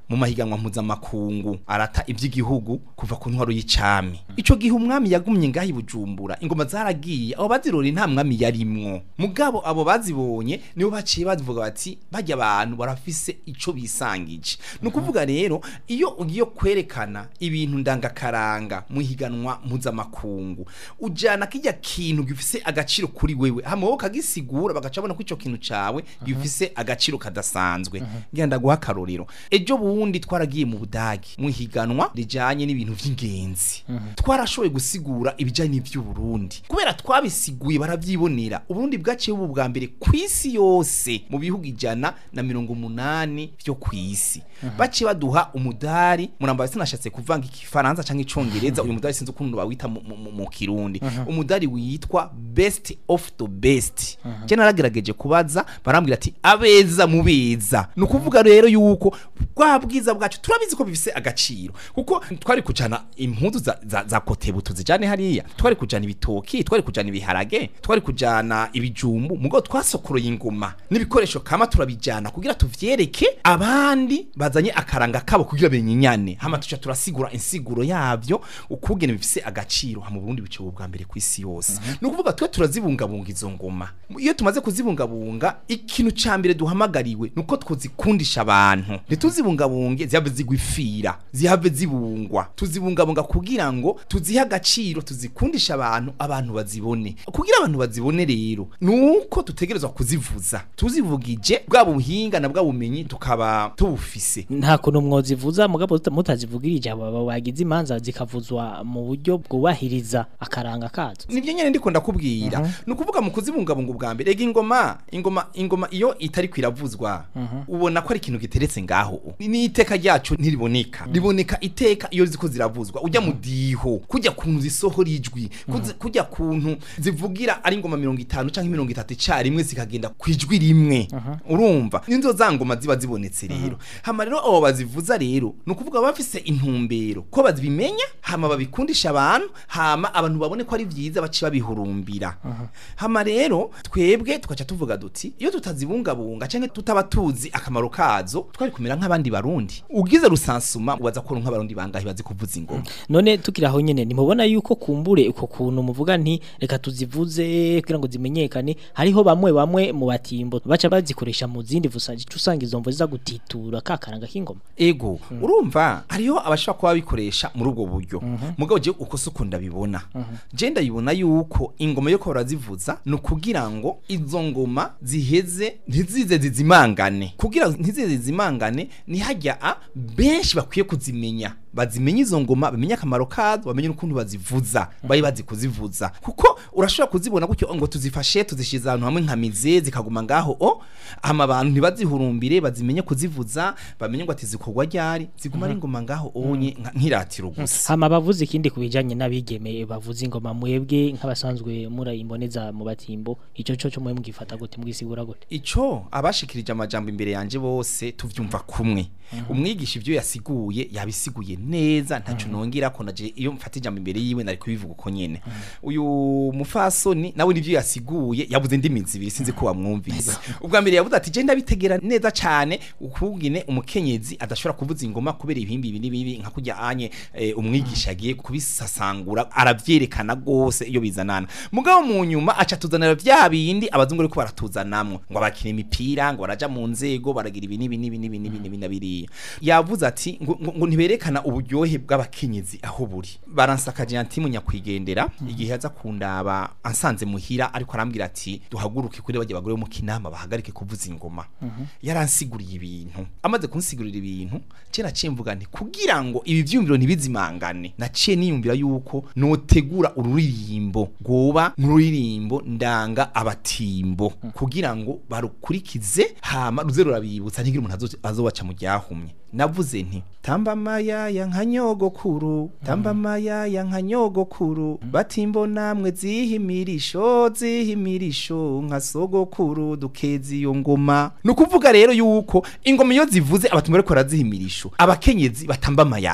mu mahiganwa mpuzamakungu arata iby'igihugu kuva ku ntwaro y'icami ico gihe umwami yagumye ngaho i bujumbura ingoma zaragiye abo bazirori nta mwami yarimwo mugabo abo bazibonye nibo baciye bavuga bati bajya abantu barafise ico bisangije ni ukuvuga rero iyo ugiye kwerekana ibintu ndangakaranga mu higanwa mpuzamakungu ujana kijya kintu gifise agaciro kuri wewe hama wowe ukagisigura bagaca babona ko ico kintu cawe gifise agaciro kadasanzwe ngenda guha akarorero ejo bundi twaragiye mu budagi mu higanwa rijanye n'ibintu vy'ingenzi twarashoboye gusigura ibijanye n'ivy'uburundi kubera twabisiguye baravyibonera uburundi bwaciye ubu bwa mbere kw'isi yose mu bihugu ijana na mirongo umunani vyo kw'isi baciye baduha umudari muramba sinashatse kuvanga igifaransa canke icongereza uyu mudari sinzi ukuntu bawita mu, mu, mu, mu kirundi umudari witwa best of the best je naragerageje kubaza barambwira ati abeza mu beza ni ukuvuga rero yuko bwa bwiza bwacu turabizi ko bifise agaciro kuko twari kujana impuzu za, za, za kotebu tuzijane hariya twari kujana ibitoki twari kujana ibiharage twari kujana ibijumbu mugo twasokoroye ingoma n'ibikoresho kama turabijana kugira tuvyereke abandi bazanye akaranga kabo kugira benyinyane hama tuca turasigura insiguro yavyo ukugene bifise agaciro ha mu Burundi bice bwa mbere kw'isi yose ni ukuvuga twe turazibungabunga izo ngoma iyo tumaze kuzibungabunga ikintu ca mbere duhamagariwe nuko twuzikundisha abantu ntituzibungabunge zihabe zigwifira zihabe zibungwa tuzibungabunga kugira ngo tuzihe agaciro tuzikundisha abantu abantu bazibone kugira abantu bazibone rero nuko tutegerezwa kuzivuza tuzivugije bwa buhinga na bwa bumenyi tukaba tubufise nta kuntu mwozivuza mugabo tuta- mutazivugirije aba bagize imanza zikavuzwa mu buryo bwubahiriza akaranga kazo nibyo nyene ndiko ndakubwira ni ukuvuga mu kuzibungabunga ubwa mbere ega ingoma ingoma ingoma iyo itari kwiravuzwa ubona ko ari ikintu giteretse ngaho n'iteka ryacu ntiriboneka riboneka iteka iyo ziko ziravuzwa ujya mu diho kujya kuntu zisohora ijwi kuzi- kujya kuntu zivugira ari ingoma mirongo itanu canke mirongo itatu icarimwe zikagenda ku ijwi rimwe urumva ninzo za ngoma ziba zibonetse rero hama rero abo bazivuza rero ni ukuvuga baba bafise intumbero ko bazibimenya hama babikundisha abantu hama abantu babone ko ari vyiza baci babihurumbira hama rero twebwe tukaca tuvuga duti iyo tutazibungabunga canke tutaba tuzi akamaro kazo twari kumera nk'abandi barundi ugize rusansuma ubaza ko nk'abarundi bangahe bazi kuvuza ingoma none tukiri aho nyene nimubona yuko kumbure uko kuntu muvuga nti reka tuzivuze kugira ngo zimenyekane hariho bamwe bamwe mu batimbo baca bazikoresha mu zindi vusa usanga izo mvo ziza gutitura ka karanga k'ingoma ego urumva hariho abashobora kuba babikoresha muri ubwo buryo mugabo je uko suko ndabibona je ndabibona yuko ingoma yo ko barazivuza ni ukugira ngo izo ngoma ziheze ntizize zizimangane kugira ntizize zizimangane ni hajya a benshi bakwiye kuzimenya bazimenye izo ngoma bamenye akamaro kazo bamenye n'ukuntu bazivuza bari bazi kuzivuza kuko urashobora kuzibona gutyo ngo tuzifashe tuzishize ahantu hamwe nka mize zikaguma ngaho o hama abantu ntibazihurumbire bazimenye kuzivuza bamenye ngo ati zikorwa ryari ziguma ari ingoma ngaho onye nka- nk'iratiro gusa hama bavuze ikindi kubijanye n'abigeme bavuza ingoma mwebwe nk'abasanzwe murayimboneza mu batimbo ico co cyo mwe mugifata gute mwisigura gute ico abashikirije amajambo imbere yanje bose tuvyumva kumwe umwigisha ivyo yasiguye yabisiguye neza ntaco nongera ko naje iyo mfata ijambo imbere yiwe nari kubivuga uko nyene uyu mufasoni nawe nivyo yasiguye yabuze ndimi zibiri sinzi ko wamwumvise ubwa mbere yavuze ati je ndabitegera neza cane ukugine umukenyezi adashobora kuvuza ingoma kubera ibihimbi ibi n'ibibi nka kurya anye eh, umwigisha agiye kubisasangura aravyerekana gose iyo bizanana mugabo mu nyuma aca tuzanira vya bindi abazungu ariko baratuzanamwo ngo abakina imipira ngo baraja mu nzego baragira ibi n'ibi n'ibi n'ibi n'ibi n'ibi na biriya yavuze ati ngo, ngo, ngo ntiberekana uburyohe bw'abakenyezi aho buri baransakaje antimu nyakwigendera igihe aza kundaba ansanze muhira ariko arambwira ati duhaguruke kuri bajya bagore bo mu kinama bahagarike kuvuza ingoma yaransiguriye ibintu amaze kunsigurira ibintu je naciye mvuga nti kugira ngo ibi vyumviro ntibizimangane naciye niyumvira yuko notegura ururirimbo rwoba nk'ururirimbo ndanga abatimbo kugira ngo barukurikize hama ruze rurabibutsa ntigire umuntu azo- azobaca mu ryahumye navuze nti tamba mayaya nka nyogokuru tamba mayaya nka nyogokuru batimbo namwe zihimirisho zihimirisho nka sogokuru dukeza iyo ngoma ni ukuvuga rero yuko ingoma iyo zivuze abatumwa ariko barazihimirisho abakenyezi batamba amayaya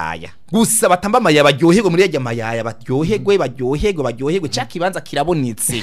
gusa batamba amayaya baryoherwe muri yarya mayaya baryoherwe baryoherwe baryoherwe cya kibanza kirabonetse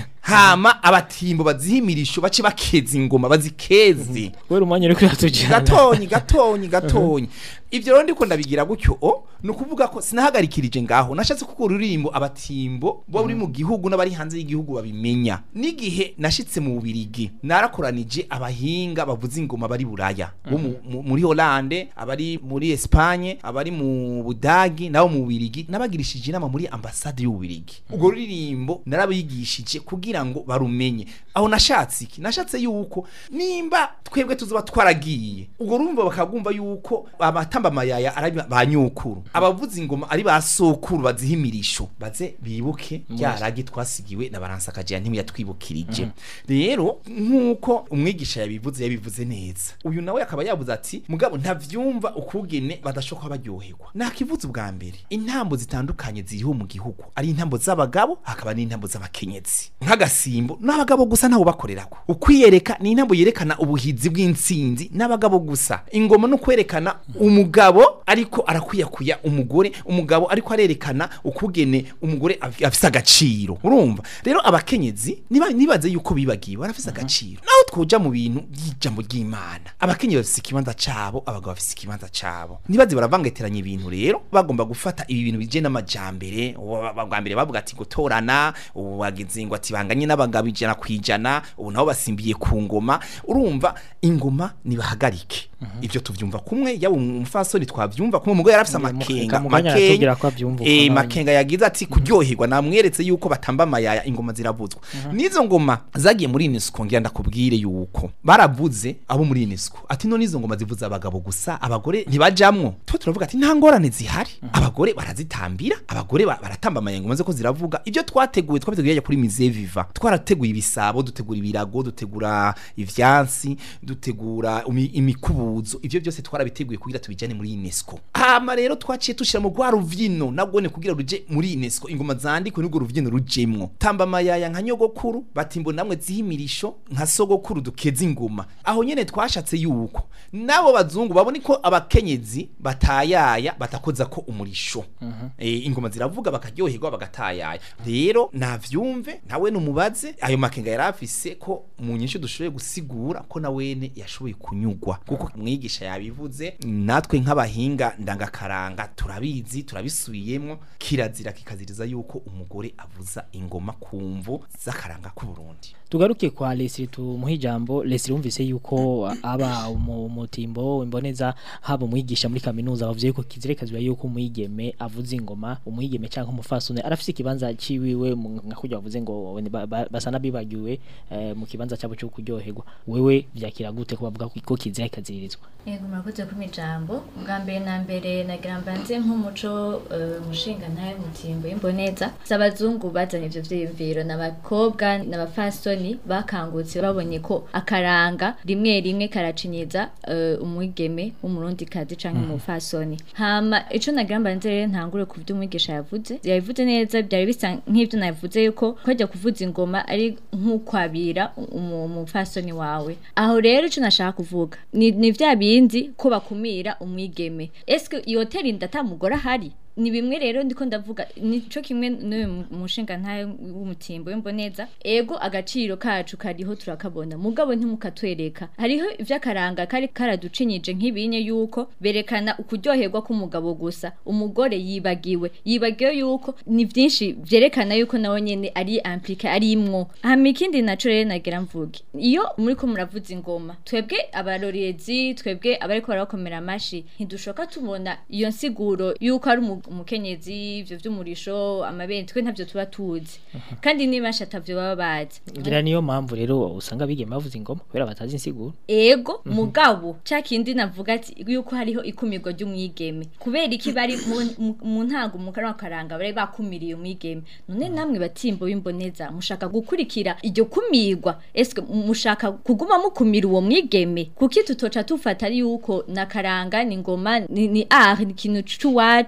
hama abatimbo bazihimirisho bace bakeza ingoma bazikeze kubera umwanya uri kuratujyana gatonyi gatonyi gatonyi ivyo rero ndiko ndabigira gutyo o ni ukuvuga ko sinahagarikirije ngaho nashatse kuko ururimbo abatimbo bo buri mu gihugu n'abari hanze y'igihugu babimenya n'igihe nashitse mu bubirigi narakoranije abahinga bavuza ingoma bari buraya bo mu- mu- muri Hollande abari muri Espagne abari mu Budagi nabo mu bubirigi nabagirishije inama muri ambassade y'ububirigi ubwo ruririmbo narabigishije kugira ngo barumenye aho nashatse iki nashatse yuko nimba twebwe tuzoba twaragiye ubwo rumva bakagumva yuko abatamba amayaya ari ba nyukuru abavuza ingoma ari ba sokuru bazihimirisho baze bibuke ryaragi twasigiwe na baransakaje ntiyatwibukirije rero nkuko umwigisha yabivuze yabivuze neza uyu nawe akaba yavuze ati mugabo ntavyumva ukugene badashoka baryoherwa nakivuze ubwa mbere intambo zitandukanye ziriho mu gihugu ari intambo z'abagabo hakaba n'intambo z'abakenyezi nk'agasimbo n'abagabo gusa ntawo bakorerako ukwiyereka ni intambo yerekana ubuhizi bw'intsinzi n'abagabo gusa ingoma no kwerekana umugabo ariko arakwiyakuya umugore umugabo ariko arerekana ukugene umugore af- afise agaciro urumva rero abakenyezi niba nibaze yuko bibagiwe barafise agaciro naho twoja mu bintu by'ijambo ry'Imana abakenyezi bafise ikibanza cabo abagabo bafise ikibanza cabo nibaze baravangeteranya ibintu rero bagomba gufata ibi bintu bije n'amajambere ubu bwa mbere bavuga ati gutorana ubu bagize ngo ati banganye n'abagabo ijana kwijana ubu nabo basimbiye ku ngoma urumva ingoma nibahagarike ivyo tuvyumva kumwe yaba umufasoni twavyumva kumwe umugore yarafise amakenga mu kanya aratubwira ko avyumva uko eh nanjye. makenga yagize ati kuryoherwa namweretse yuko batamba amayaya ingoma ziravuzwa n'izo ngoma zagiye muri UNESCO ngira ndakubwire yuko baravuze abo muri UNESCO ati none izo ngoma zivuza abagabo gusa abagore ntibajamwo twe turavuga ati nta ngorane zihari abagore barazitambira abagore ba- baratamba amayaya ngoma ko ziravuga ibyo twateguye twabiteguye kuri Musée Viva twarateguye ibisabo dutegura ibirago dutegura ivyansi dutegura imi- imikubuzo ivyo byose twarabiteguye kugira tubijane muri UNESCO hama rero twaciye tushira mu rwa ruvyino nagone kugira ruje muri UNESCO ingoma zandikwe n'urwo ruvyino rujemwo tamba amayaya nka nyogokuru batimbo namwe zihimirisho nka sogokuru dukeza ingoma aho nyene twashatse yuko nabo bazungu babone ko abakenyezi batayaya batakoza ko umurisho eh, ingoma ziravuga bakaryoherwa bagatayaya rero navyumve nawe numubaze ayo makenga yarafise ko mu nyinshi dushoboye gusigura ko nawene yashoboye kunyugwa kuko mwigisha yabivuze natwe nk'abahinga ndangakaranga turabizi turabisubiyemwo kirazira kikaziriza yuko umugore avuza ingoma kumvu z'akaranga k'u Burundi tugaruke kwa Leslie tumuhe ijambo Leslie wumvise yuko aba mu mutimbo imboneza haba umwigisha muri kaminuza bavuze yuko kizirekazwa yuko umwigeme avuza ingoma umwigeme cyangwa umufasune arafise ikibanza ciwiwe mu- nka kujya bavuze ngo ba- ba- basana bibagiwe eh, mu kibanza cyabo cyo kuryoherwa wewe vyakira gute ko bavuga ko kizirekaziririzwa Yego murakoze kuma ijambo bwa mbere na mbere nagira mbanze nk'umuco eh, mushinga ntaye mutimbo y'imboneza z'abazungu bazanye ivyo vyiyumviro n'abakobwa n'abafasoni bakangutse babonye ko akaranga rimwe rimwe karacinyiza eh, umwigeme w'umurundi kazi canke umufasoni hama ico nagira mbanze rero ntangure ku vyo umwigisha yavuze yabivuze neza byari bisa nk'ivyo navuze yuko kwajya kuvuza ingoma ari nk'ukwabira umu- umufasoni wawe aho rero ico nashaka kuvuga ni, ni vya bindi ko bakumira umwigeme eske iyo hoteli ndatamugore ahari ni bimwe rero ndiko ndavuga nico kimwe n'uyu mu- mushinga ntaye w'umutimbo w'imboneza ego agaciro kacu kariho turakabona mugabo ntimukatwereka hariho ivy'akaranga kari karaducinyije nk'ibinye yuko berekana ukuryoherwa k'umugabo gusa umugore yibagiwe yibagiwe yuko ni vyinshi vyerekana yuko nawe nyene ari implique ari imwo hama ikindi naco rero nagira mvuge iyo muriko muravuza ingoma twebwe abarorezi twebwe abariko barakomera amashi ntidushoka tubona iyo nsiguro yuko ari umu- umukenyezi ivyo vy'umurisho amabere twe ntavyo tuba tuzi kandi nibasha atavyo baba bazi ngira niyo mpamvu rero usanga bigeme bavuza ingoma kubera batazi insiguro ego mugabo ca kindi navuga ati yuko hariho ikumirwa ry'umwigeme kubera iki bari mu- mu- mu ntango mu kanwa karanga bari bakumiriye umwigeme none namwe batimbo b'imboneza mushaka gukurikira iryo kumirwa eske mushaka kuguma mukumira uwo mwigeme kuki tutoca tufata ari yuko na karanga ni ngoma ni, ni art ni ikintu c'uwacu co kimwe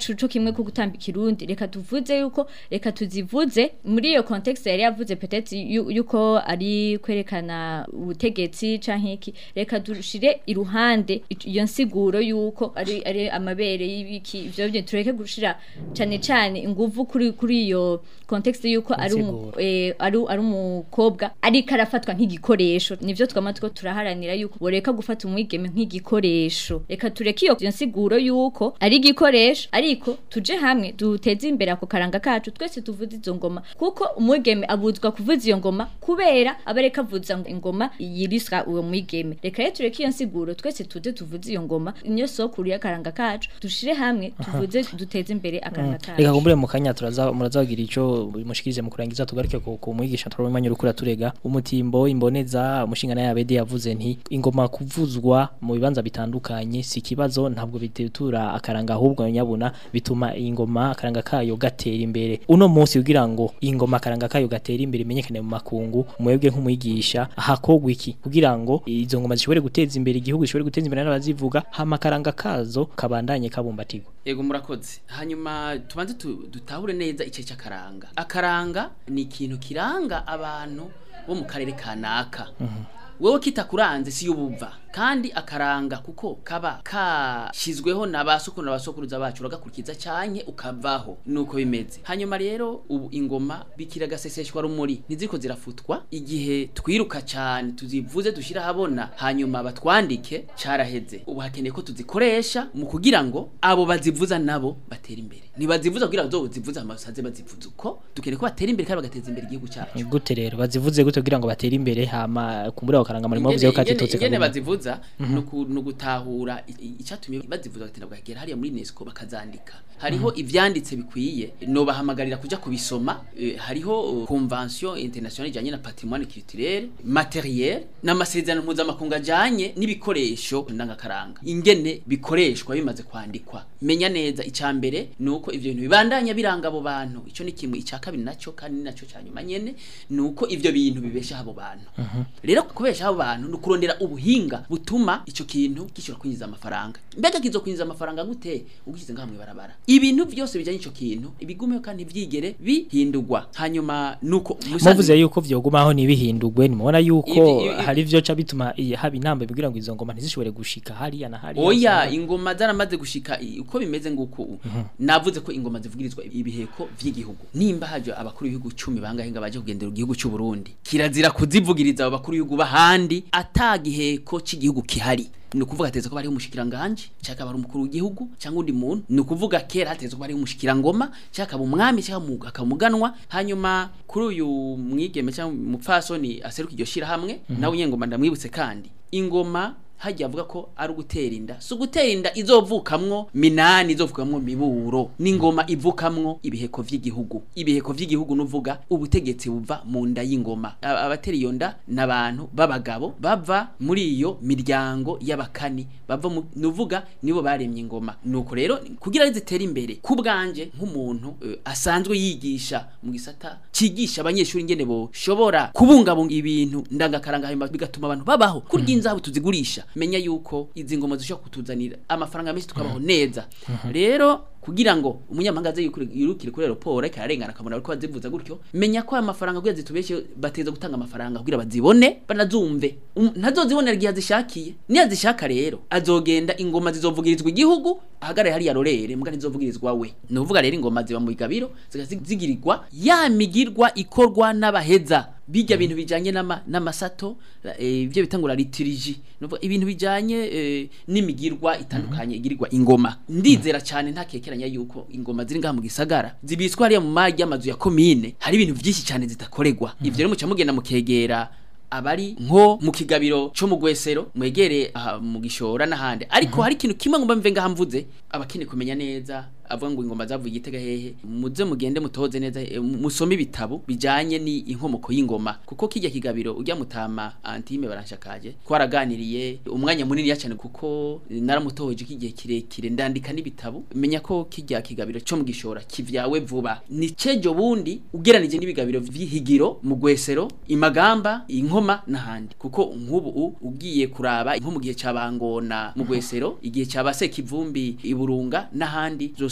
kamwe ko gutamba ikirundi reka tuvuze yuko reka tuzivuze muri iyo context yari yavuze peut-être yu- yuko ari kwerekana ubutegetsi canke iki reka dushire iruhande ic- iyo nsiguro yuko ari ari amabere y'ibiki ivyo byo tureke gushira cane cane inguvu kuri kuri iyo context yuko ari umu, Insiguro. eh, ari ari umukobwa ariko arafatwa nk'igikoresho nivyo twama two turaharanira yuko boreka gufata umwigeme nk'igikoresho reka tureke iyo iyo nsiguro yuko ari igikoresho ariko tuje hamwe duteze imbere ako karanga kacu twese tuvuze izo ngoma kuko umwigeme abuzwa kuvuza iyo ngoma kubera abareka avuza ngo ingoma yiriswa uwo mwigeme reka rero tureke iyo nsiguro twese tuze tuvuze iyo ngoma niyo sokuru y'akaranga kacu dushire hamwe tuvuze duteze imbere akaranga reka kacu kumbure mu kanya turaza murazagira ico mushikirize mu kurangiza tugaruke ku ku mwigisha turabimanye urukura turega umutimbo imboneza umushinga naye abede yavuze nti ingoma kuvuzwa mu bibanza bitandukanye si kibazo ntabwo bitetura akaranga ahubwo nyabuna bituma ingoma akaranga kayo gatera imbere uno munsi kugira ngo ingoma akaranga kayo gatera imbere imenyekane mu makungu mwebwe nk'umwigisha hakogwa iki kugira ngo izo ngoma zishobore guteza imbere igihugu zishobore guteza imbere n'abazivuga hama akaranga kazo kabandanye kabumbatirwa Ego murakoze. Hanyuma tubanze tu- dutahure neza ice cy'akaranga. Akaranga ni ikintu kiranga abantu bo mu karere kanaka. Wewe kitakuranze si yubuva kandi akaranga kuko kaba kashizweho na basukuru na basokuruza bacu uragakurikiza cyanye ukavaho nuko bimeze hanyuma rero ubu ingoma bikira gaseseshwa rumuri ntiziko zirafutwa igihe twiruka cyane tuzivuze dushira habona hanyuma batwandike caraheze ubu hakeneye ko tuzikoresha mu kugira ngo abo bazivuza nabo batera imbere ntibazivuza kugira ngo zivuze amasaze bazivuza uko dukeneye ko batera imbere kandi bagateza imbere igihugu cyacu gute rero bazivuze gute kugira ngo batere imbere hama kumbura bakaranga muri mavuze ko katitotse ingene kaguma bazivuza nuku- nugutahura icatumye bazivuza batinda bwagera hariya muri UNESCO bakazandika hariho ivyanditse bikwiye no bahamagarira kuja kubisoma eh, hariho uh, convention internationale ijanye na patrimoine culturel matériel n'amasezerano mpuzamakungu ajanye n'ibikoresho ndangakaranga ingene bikoreshwa bimaze kwandikwa menya neza icya mbere nuko ivyo bintu bibandanya biranga abo bantu ico ni kimwe icya kabiri naco kandi ni naco cyanyuma nyene nuko ivyo bintu bibesha abo bantu rero kubesha abo bantu ni ukurondera ubuhinga butuma icyo kintu gishobora kwinjiza amafaranga mbega kizo kwinjiza amafaranga gute ugishyize ngaha mw'ibarabara ibintu byose bijyanye icyo kintu ibigumeho kandi byigere bihindurwa hanyuma nuko muvuze yuko vyogumaho ntibihindurwe nimubona yuko Ivi- ivi- hari ivyo ca bituma iyi- haba inamba kugira ngo izo ngoma ntizishobore gushika hariya na hariya oya usanga- ingoma zaramaze gushika i- uko bimeze nguko ubu navuze ko ingoma zivugirizwa ibiheko vy'igihugu nimba haje abakuru b'ibihugu cumi bangahe ngo baje kugendera igihugu cy'u Burundi kirazira kuzivugiriza abo bakuru b'ibihugu bahandi atagiheko cy'igihugu kihari ni ukuvuga hateze ko bariho umushikiranganje cyangwa bari umukuru w'igihugu cyangwa undi muntu ni ukuvuga kera hateze ko bariho umushikirangoma cyangwa akaba umwami cyangwa umu- akaba umuganwa hanyuma kuri uyu mwigeme cyangwa umupfasoni aseruka iryo shirahamwe nawe nyengoma ndamwibutse kandi ingoma hajya avuga ko ari ugutera inda si ugutera inda izovukamwo minani izovukamwo miburo n'ingoma ivukamwo ibiheko vy'igihugu ibiheko vy'igihugu nuvuga ubutegetsi buva mu nda y'ingoma Aba- abatera iyo nda n'abantu b'abagabo bava muri iyo miryango y'abakani bava mu nuvuga nibo baremye ingoma nuko rero kugira ngo zitere imbere ku bwanje nk'umuntu eh, asanzwe yigisha mu gisata cigisha abanyeshuri ingene boshobora kubungabunga ibintu ndangakaranga hanyuma bigatuma abantu babaho kurya inzabu tuzigurisha menya yuko izi ngoma zishobora kutuzanira amafaranga menshi tukabaho neza rero kugira ngo umunyamahanga aze yukure- yirukire kuri aeroport ariko ararengana akabona bariko bazivuza gutyo menya ko aya mafaranga kugira zitubeshe bateza gutanga amafaranga kugira bazibone banazumve Um, ntazozibonera igihe azishakiye niyo azishaka rero azogenda ingoma zizovugirizwa igihugu ahagarare hariya rorere mbwa ntizovugirizwa we ni ukuvuga rero ingoma ziba mu bigabiro zigirirwa ya migirwa ikorwa n'abaheza bijya bintu bijanye n'ama- n'amasato eh, ibyo bitangura lituriji nuvuga ibintu bijanye eh, n'imigirwa itandukanye igirirwa ingoma ndizera cyane nta kekeranya yuko ingoma ziri ngaha mu gisagara zibitswe hariya mu mari y'amazu ya komine hari ibintu byinshi cyane zitakorerwa ivyo rero muca mugenda mukegera abari nko mu kigabiro cyo mu gwesero mwegere aha mu gishora n'ahandi ariko hari ikintu kimwe ngomba mve ngaha mvuze abakene kumenya neza avuga ngo ingoma zavuye igitega hehe muze mugende mutoze neza eh, mu- musome ibitabo bijanye ni inkomoko y'ingoma kuko kijya kigabiro ujya mutama antime baranshakaje twaraganiriye umwanya munini cyane kuko naramutohoje kigihe kirekire ndandika n'ibitabo menya ko kijya kigabiro cyo mu gishora kivyawe vuba ni cejo bundi ugeranije n'ibigabiro vy'ihigiro mu gwesero imagamba inkoma n'ahandi kuko nk'ubu u- ugiye kuraba nko mu gihe cyabangona mu gwesero igihe cyabase kivumbi iburunga n'ahandi zosanga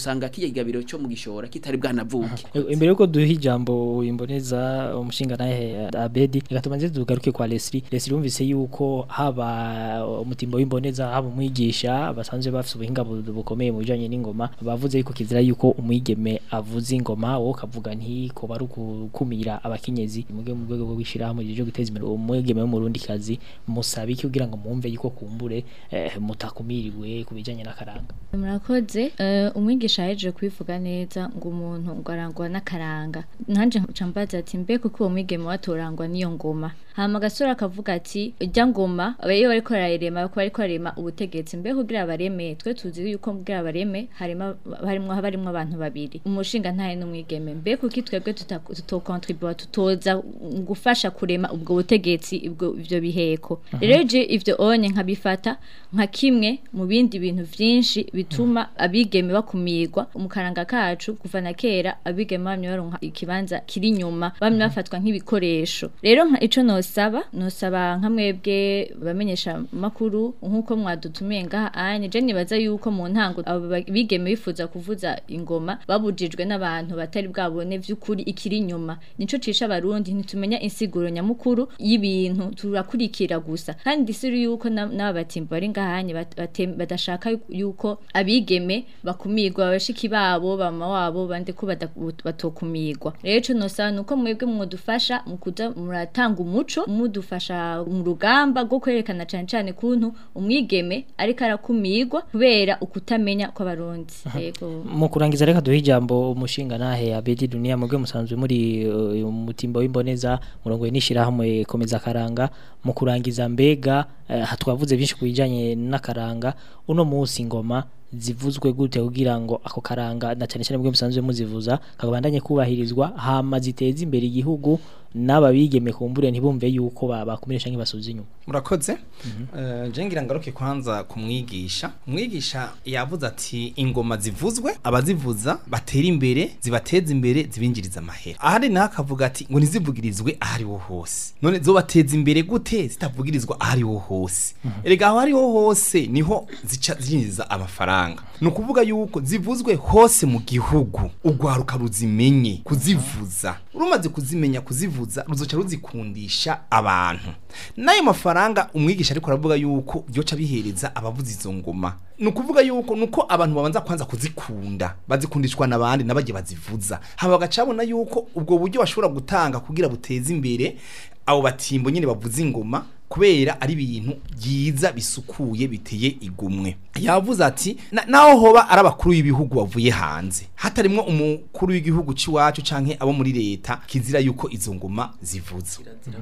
usanga kijya gabiro cyo mu gishora kitari bwanavuke E- imbere yuko duha ijambo imboneza umushinga nahe Abedi reka tubanze tugaruke kwa Leslie Leslie yumvise yuko haba umutimbo w'imboneza haba umwigisha basanzwe bafite ubuhinga bu- bukomeye mu bijanye n'ingoma bavuze yuko kizira yuko umwigeme avuza ingoma wowe kavuga nti ko bari gukumira abakenyezi mu rwego- mu rwego rwo gushyiraho mu gihe cyo guteza imbere umwigeme w'umurundi kazi musaba iki kugira ngo mwumve yuko kumbure eh, mutakumiriwe ku bijanye n'akaranga murakoze eh, umwigisha yaje kubivuga neza ngo umuntu ngo arangwa n'akaranga nanje nca mbaza ati mbe kuko uwo mwigeme watorangwa n'iyo ngoma hama agasore akavuga ati ijya ngoma aba iyo bariko bararema bariko bariko barema ubutegetsi mbe kugira bareme twe tuzi yuko kugira bareme harimo harimwo haba harimwo abantu babiri umushinga ntaye n'umwigeme mbe kuki twebwe tuta- tutokontribua tutoza gufasha kurema ubwo butegetsi ubwo ivyo biheko rero je ivyo onye nkabifata nka kimwe mu bindi bintu vyinshi bituma abigeme bakumirwa mu karanga kacu kuva na kera abigeme bamye baronka ikibanza kiri inyuma bamye bafatwa nk'ibikoresho rero nka ico nosaba nosaba nka mwebwe bamenyesha makuru nkuko mwadutumiye ngaha anye je nibaza yuko mu ntango abo ba- bigeme bifuza kuvuza ingoma babujijwe n'abantu batari bwabone vy'ukuri ikiri inyuma nico cisha abarundi ntitumenya insiguro nyamukuru y'ibintu turakurikira gusa kandi siri yuko na- n'aba batimba bari ngahanye bat- bate- badashaka yu- yuko abigeme bakumirwa abashiki babo bama wabo bande ko bada- batokumirwa rero ico nosaba nuko mwebwe mwodufasha mu kuza muratanga umuco mudufasha mu rugamba rwo kwerekana cane cane kuntu umwigeme ariko arakumirwa kubera ukutamenya kw'abarundi yego mu kurangiza reka duhe ijambo umushinga nahe abedi dunia mubwe musanzwe muri uh, umutimbo w'imboneza murongo n'ishirahamwe komeza karanga mu kurangiza mbega uh, twavuze byinshi ku bijanye n'akaranga uno munsi ngoma zivuzwe gute kugira ngo ako karanga na cyane cyane mubwe musanzwe muzivuza kagabandanye kubahirizwa hama ziteza imbere igihugu n'aba bigeme kumbure ntibumve yuko ba- bakumire canke basubiza inyuma murakoze Eh, je ngira ngaruke kwanza kumwigisha umwigisha yavuze ati ingoma zivuzwe abazivuza batera imbere zibateza imbere zibinjiriza amahera ahari naho akavuga ati ngo ntizivugirizwe ahariho hose none zobateza imbere gute zitavugirizwa ahariho hose erega aho hariho hose niho zica zinjiriza amafaranga ni ukuvuga yuko zivuzwe hose mu gihugu urwaruka ruzimenye kuzivuza rumaze kuzimenya kuzivuza ruzoca ruzikundisha abantu n'ayo mafaranga umwigisha ariko aravuga yuko byoca bihereza abavuza izo ngoma ni ukuvuga yuko nuko abantu babanza kwanza kuzikunda bazikundishwa n'abandi n'abajye bazivuza haba bagacabona yuko ubwo buryo bashobora gutanga kugira buteze imbere abo batimbo nyine bavuza ingoma kubera ari ibintu byiza bisukuye biteye igumwe yavuze ati "Na- naho hoba ari abakuru b'ibihugu bavuye hanze hatarimwo umukuru w'igihugu c'iwacu canke abo muri leta kizira yuko izo ngoma zivuza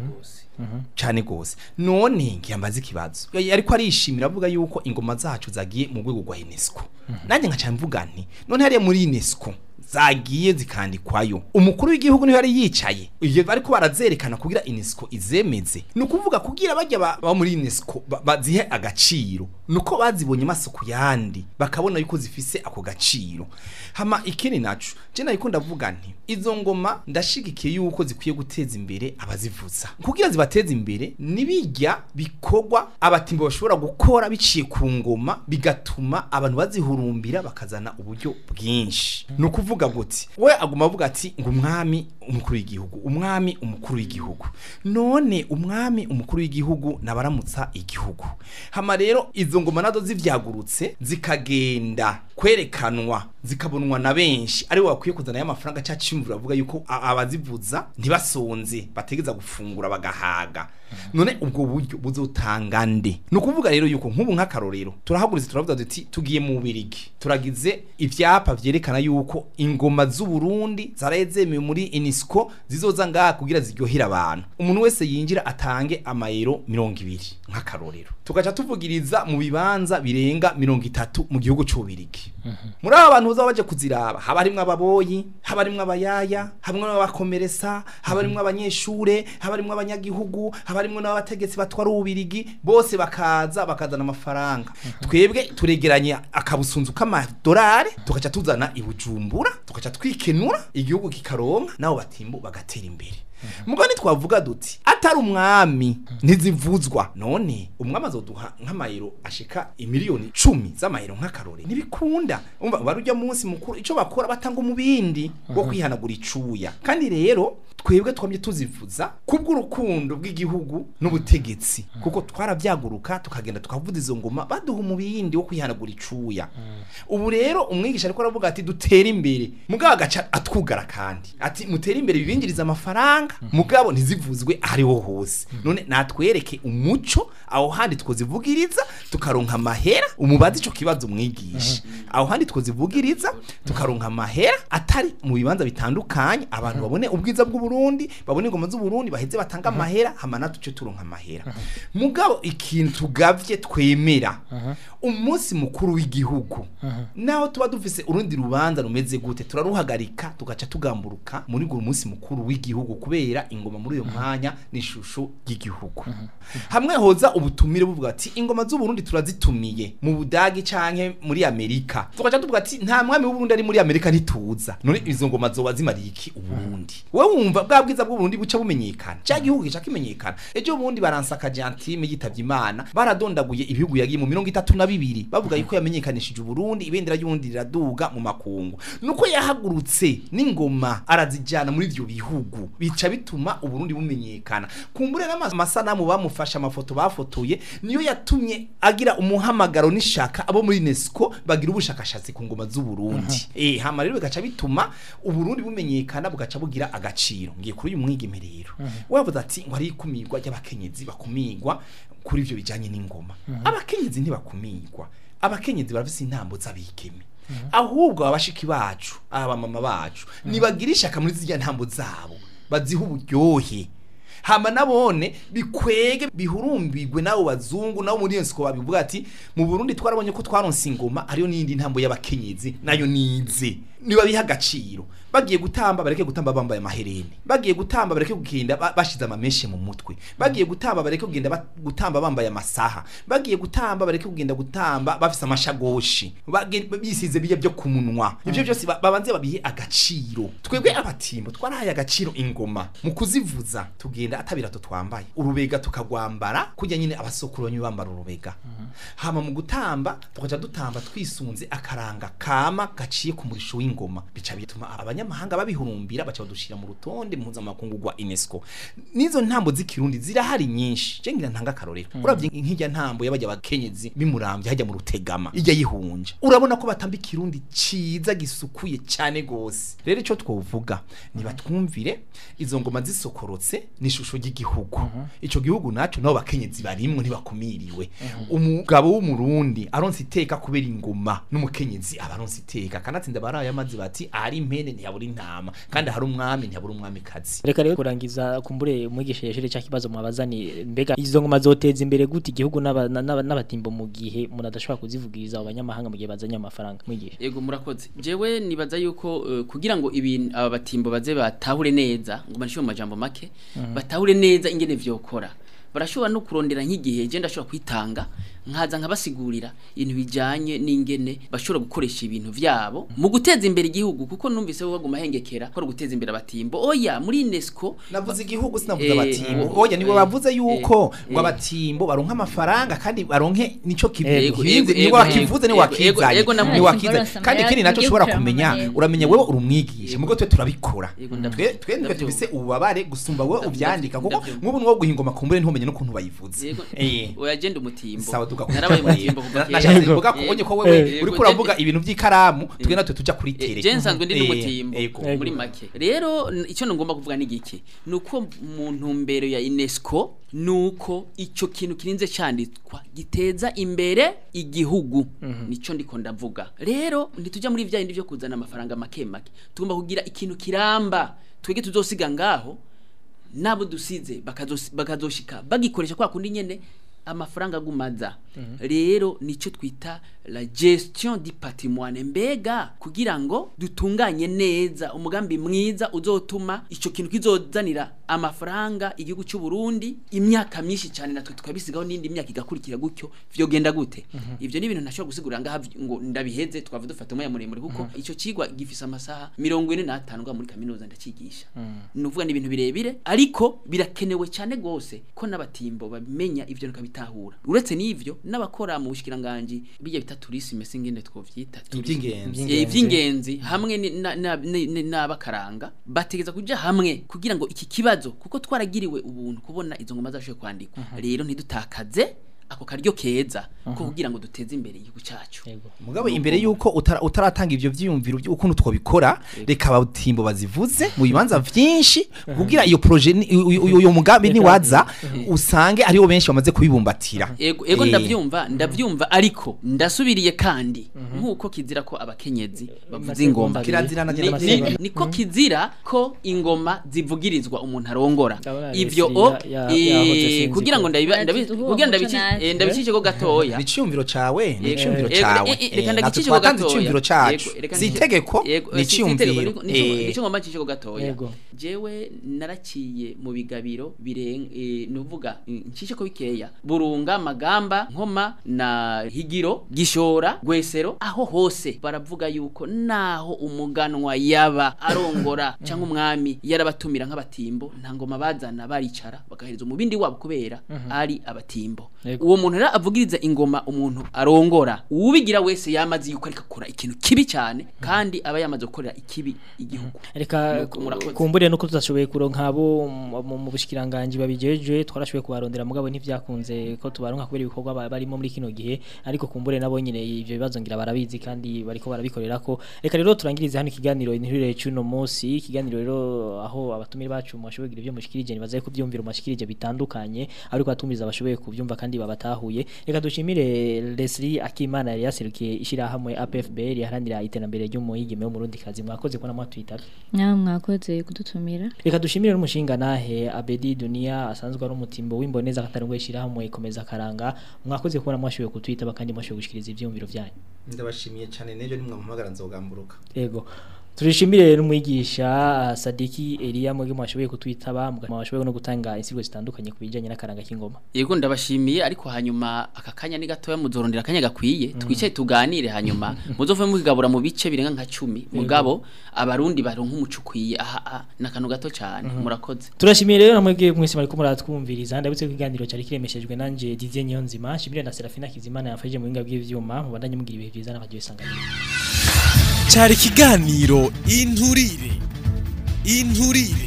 cyane gose none ngiyambaza ikibazo Ya- ariko arishimira avuga yuko ingoma zacu zagiye mu rwego rwa UNESCO nanjye nkaca mvuga nti none hariya muri UNESCO zagiye zikandikwayo umukuru w'igihugu niho yari yicaye iyo bariko barazerekana kugira UNESCO izemeze ni ukuvuga kugira bajya ba, ba muri UNESCO ba- bazihe agaciro nuko bazibonye amaso ku yandi bakabona yuko zifise ako gaciro hama ikindi naco je nayiko ndavuga nti izo ngoma ndashigikiye yuko zikwiye guteza imbere abazivuza kugira zibateze imbere nibijya bikorwa abatimbo bashobora gukora biciye ku ngoma bigatuma abantu bazihurumbira bakazana uburyo bwinshi ni ukuvuga guti we aguma avuga ati ngo umwami umukuru w'igihugu umwami umukuru w'igihugu none umwami umukuru w'igihugu nabaramutsa igihugu hama rero izo ngoma nazo zivyagurutse zikagenda kwerekanwa zikabonwa na benshi ari bakwiye kuzana y'amafaranga cya cimvura avuga yuko a- abazivuza ntibasonze bategeza gufungura bagahaga none ubwo buryo buzotanga nde ni ukuvuga rero yuko nk'ubu nk'akarorero turahaguritse turavuga duti tugiye mu Bubirigi turagize ivyapa vyerekana yuko ingoma z'u Burundi zaraye zemewe muri UNESCO zizoza ngaha kugira ziryohera abantu umuntu wese yinjira atange amayero mirongo ibiri nk'akarorero tugaca tuvugiriza mu bibanza birenga mirongo itatu mu gihugu c'Ububirigi muri aba bantu bazaba baje kuziraba haba harimwo ababoyi haba harimwo abayaya harimwo abakomeresa haba harimwo abanyeshure haba harimwo abanyagihugu haba harimwo n'abategetsi batwara ububirigi bose bakaza bakazana amafaranga twebwe turegeranya akabusunzu k'amadolari tugaca tuzana i Bujumbura tugaca twikenura igihugu kikaronka nabo batimbo bagatera imbere mugabo ntitwavuga duti atari umwami ntizivuzwa none umwami azoduha nk'amayero ashika imiliyoni cumi z'amayero nk'akarore ntibikunda umva wari ujya munsi mukuru ico bakora batanga umubindi wo kwihanagura icuya kandi rero twebwe twamye tuzivuza kubw'urukundo bw'igihugu n'ubutegetsi kuko twarabyaguruka tukagenda tukavuza izo ngoma baduha umubindi wo kwihanagura icuya ubu rero umwigisha ariko aravuga ati dutere imbere mugabo agaca atwugara kandi ati mutere imbere bibinjiriza amafaranga mugabo ntizivuzwe ahariho hose none natwereke umuco aho handi twozivugiriza tukaronka amahera umubazi ico kibazo umwigisha aho handi twozivugiriza tukaronka amahera atari mu bibanza bitandukanye abantu babone ubwiza bw'uburundi babone ingoma z'uburundi baheze batanga amahera hama natwe tuce turonka amahera mugabo ikintu tugavye twemera umunsi mukuru w'igihugu naho tuba dufise urundi rubanza rumeze gute turaruhagarika tugaca tugamburuka muri uwo munsi mukuru w'igihugu kubera ingoma muri uyo mwanya n'ishusho ry'igihugu hamwe hoza ubutumire buvuga ati ingoma z'uburundi turazitumiye mu budagi canke muri amerika tugaca tuvuga ati nta mwami w'uburundi ari muri amerika ntituza none izo ngoma zoba zimariye iki uburundi wowe wumva bwa bwiza bw'uburundi buca bumenyekana cya gihugu gica kimenyekana ejo bundi baransaka jantime yitavye imana baradondaguye ibihugu yagiye mu mirongo itatu na bibiri bavuga yuko yamenyekanishije uburundi ibendera ry'uburundi riraduga mu makungu nuko yahagurutse n'ingoma arazijana muri ivyo bihugu bica bituma uburundi bumenyekana kumbure n'amasanamu bamufashe amafoto bafotoye niyo yatumye agira umuhamagaro n'ishaka abo muri UNESCO bagira ubushakashatsi ku ngoma z'uburundi eh hama rero bigaca bituma uburundi bumenyekana bugaca bugira agaciro ngiye kuri uyu mwigeme rero wavuze ati ngo ari ikumirwa ry'abakenyezi bakumigwa kuri ivyo bijanye n'ingoma abakenyezi ntibakumigwa abakenyezi barafise intambo z'abikeme ahubwo abashiki bacu abamama bacu nibagira ishaka muri zirya ntambo zabo baziha uburyohe hama nabone bikwege bihurumbirwe nabo bazungu nabo muri UNESCO babivuga ati mu Burundi twarabonye ko twaronse ingoma ariyo nindi ntambo y'abakenyezi nayo nize niba biha agaciro bagiye gutamba bareke gutamba bambaye amahereni bagiye gutamba bareke kugenda ba- bashize amameshe mu mutwe bagiye gutamba bareke kugenda ba- gutamba bambaye amasaha bagiye gutamba bareke kugenda gutamba bafise amashagoshi bage- bisize biye byo kumunwa ivyo byose ba- babanze babihe agaciro twebwe abatimbo twarahaye agaciro ingoma mu kuzivuza tugenda atabirato twambaye urubega tukagwambara kujya nyine abasokuronyi bambara urubega hama mu gutamba tukaja dutamba twisunze akaranga kama gaciye ku murisho w'ingoma bica bituma abanyamahanga babihurumbira baca badushira mu rutonde mpuzamakungu rwa UNESCO nizo ntambo z'ikirundi zirahari nyinshi je ngira ntanga akarorero uravye nk'ijya ntambo y'abajya bakenyezi bimuramvye hajya mu rutegama ijya yihunja urabona ko batamba ikirundi ciza gisukuye cyane gose rero ico twovuga nibatwumvire izo ngoma zisokorotse n'ishusho ry'igihugu ico gihugu naco nabo bakenyezi barimwe ntibakumiriwe umugabo w'umurundi aronse iteka kubera ingoma n'umukenyezi aba aronse iteka kanatsinda baraye amazi bati ahari impene ntiyabura intama kandi ahari umwami ntiyabura umwamikazi reka rero kurangiza kumbure umwigisha yeshere cya kibazo mwabazani mbega izo ngoma zoteza imbere gute igihugu n'aba- n'aba- n'abatimbo mu gihe umuntu adashobora kuzivugiriza abo banyamahanga mu gihe bazanye amafaranga mwigisha Ego murakoze. Jewe nibaza yuko uh, kugira ngo ibintu aba batimbo baze batahure neza ngo banishe mu majambo make batahure neza ingene vyokora. Barashobora no kurondera nk'igihe je ndashobora kwitanga nkaza nkabasigurira ibintu bijanye n'ingene bashobora gukoresha ibintu vyabo mu guteza imbere igihugu kuko numvise bo baguma hengekera ko ari guteza imbere abatimbo. Oya muri UNESCO navuze igihugu sinavuze Eh, abatimbo eh, oya niwe eh, bavuze yuko eh, ngo eh. abatimbo baronka amafaranga kandi baronke nico Ego, kibihinze ego, ni ego, wakivuze ni ego, wakizanye ego, namwe. ni wakizanye Baronse kandi amahera, ikindi naco igihugu ushobora kiraronka kumenya amahera. uramenya wewe uri umwigisha mugo twe turabikora Ego, twe ndavyumva, twe nitwe ndavyumva. dufise ububabare gusumba wewe Ndavyumva, uvyandika kuko ndavyumva. nk'ubu niwo guhingoma kumbure ntumenye n'ukuntu bayivuze Yego. eh Oya je ndi umutimbo. sawa tugakuba Narabaye umutimbo kuva kera. nashatse kuvuga ko Yego. onye ko wewe Yego, uriko je- uravuga ibintu by'ikaramu twe natwe tuja kuri tere je nsanzwe ndi Eh, n'umutimbo ego. Ego. muri make rero n- icyo ngomba kuvuga ni giki nuko mu ntumbero ya UNESCO nuko ico kintu kirinze canditswa giteza imbere igihugu nico ndiko ndavuga rero ntituja muri vya bindi vyo kuzana amafaranga make make tugomba kugira ikintu kiramba twege tuzosiga ngaho nabo dusize bakazosi- bakazoshika bagikoresha kwa kundi nyene amafaranga agumaza rero nicyo twita la gestion du patrimoine mbega kugira ngo dutunganye neza umugambi mwiza uzotuma icyo kintu kizozanira amafaranga igihugu cy'u Burundi imyaka myinshi cyane natwe tukabisigaho n'indi myaka igakurikira gutyo vyogenda gute ivyo ni ibintu ntashobora gusigura ngaha ngo ndabiheze twavuga dufata umwanya muremure kuko icyo cigwa gifise amasaha mirongo ine n'atanu ngaha muri kaminuza ndacigisha ni ukuvuga ni ibintu birebire ariko birakenewe cyane gose ko n'abatimbo babimenya ivyo bakabitahura uretse n'ivyo n'abakora mu bushikiranganji bijya bita tourisme singende twovyita iby'ingenzi Eh, ivy'ingenzi hamwe ni- na- na- ni- ni- n'abakaranga bategeza kuja hamwe kugira ngo iki kibazo kuko twaragiriwe ubuntu kubona izo ngoma zashoboye kwandikwa rero ntidutakaze ako karyo keza ko kugira ngo duteze imbere igihugu cyacu mugabo imbere yuko utara- utaratanga ivyo vyiyumviro by'ukuntu twabikora reka abatimbo bazivuze mu bibanza vyinshi kugira iyo projet ni- uyu- uyu uyu mugambi ni waza usange ariho benshi bamaze kubibumbatira ego ego Eh. ndavyumva ndavyumva ariko ndasubiriye kandi nkuko kizira ko abakenyezi bavuza ingoma Kirazira na Ni- nyina ni- niko kizira ko ingoma zivugirizwa umuntu arongora Ndabona ivyo Leslie o ya- ya- eh, yahoze sinzi kugira ngo ko- ndabiba- Ati, ndabi- duhe kugira umuco ndabici- natwe. eh, ndabicisheko gatoya ni iciyumviro cawe ni Yego, iciyumviro yego, cawe eh, eh, reka Eh, natwe ndagicishe twatanze gatoya. iciyumviro cacu Yego, reka si ndagicishe- itegeko yego, ni eh, si itegeko, iciyumviro nico- nico- Eh, nico ngomba ncishe gatoya Yego. jewe naraciye mu bigabiro birenga nuvuga ncishe ko bikeya burunga magamba nkoma na higiro gishora gwesero aho hose baravuga yuko naho umuganwa yaba arongora cyangwa umwami yarabatumira nk'abatimbo nta ngoma bazana baricara bagahereza umubindi wabo kubera ari abatimbo Yego. uwo muntu rero avugiriza ingoma umuntu arongora uwubigira wese yamaze yuko ariko akora ikintu kibi cyane kandi aba yamaze gukorera ikibi igihugu reka Nuko murakoze. kumbure nuko tutashoboye kuronka abo mu- mu mu bushikiranganje babijeje twarashoboye kubarondera mugabo ntivyakunze ko tubaronka kubera ibikorwa ba- barimo muri kino gihe ariko kumbure nabo nyine ivyo bibazo ngira barabizi kandi bariko barabikorera ko reka rero turangirize hano ikiganiro inturire cy'uno munsi ikiganiro rero aho abatumire bacu mwashoboye kugira ivyo mushikirije nibazaye kuvyumvira mashikirije bitandukanye ariko atumiriza bashoboye kuvyumva kandi babatahuye reka dushimire Leslie Akimana yari yaserukiye ishirahamwe APFB riharanira iterambere ry'umuhigime wo mu Burundi kazi mwakoze kubona mwatwitaba nawe mwakoze kudutumira Reka dushimire n'umushinga nahe Abedi Dunia asanzwe ari umutimbo w'imboneza katarungwe shirahamwe ikomeza karanga mwakoze kubona mwashoboye kutwitaba kandi mwashoboye gushikiriza ivyumviro byanyu ndabashimiye cyane n'ejo nimwe muhamagara nzogamburuka Ego turishimire n'umwigisha ah, Sadiki Elia mwege mwashoboye kutwitaba mwashoboye no gutanga insigo zitandukanye ku bijanye n'akaranga k'ingoma yego ndabashimiye ariko hanyuma aka kanya ni gatoya muzorondera akanya gakwiye twicaye tuganire hanyuma muzove mugabura mu bice birenga nka cumi mugabo abarundi baronka umuco ukwiye aha aha ni akantu gato cyane murakoze Turashimiye rero namwege mwese mariko muratwumviriza ndabutse ko ikiganiro cyari kiremeshejwe nanje Didier Nyonzima shimire na Serafina Kizimana yafashije mu binga by'ivyuma mubandanye mugira ibihe byiza n'abagiye isanganiro cyari ikiganiro inturire inturire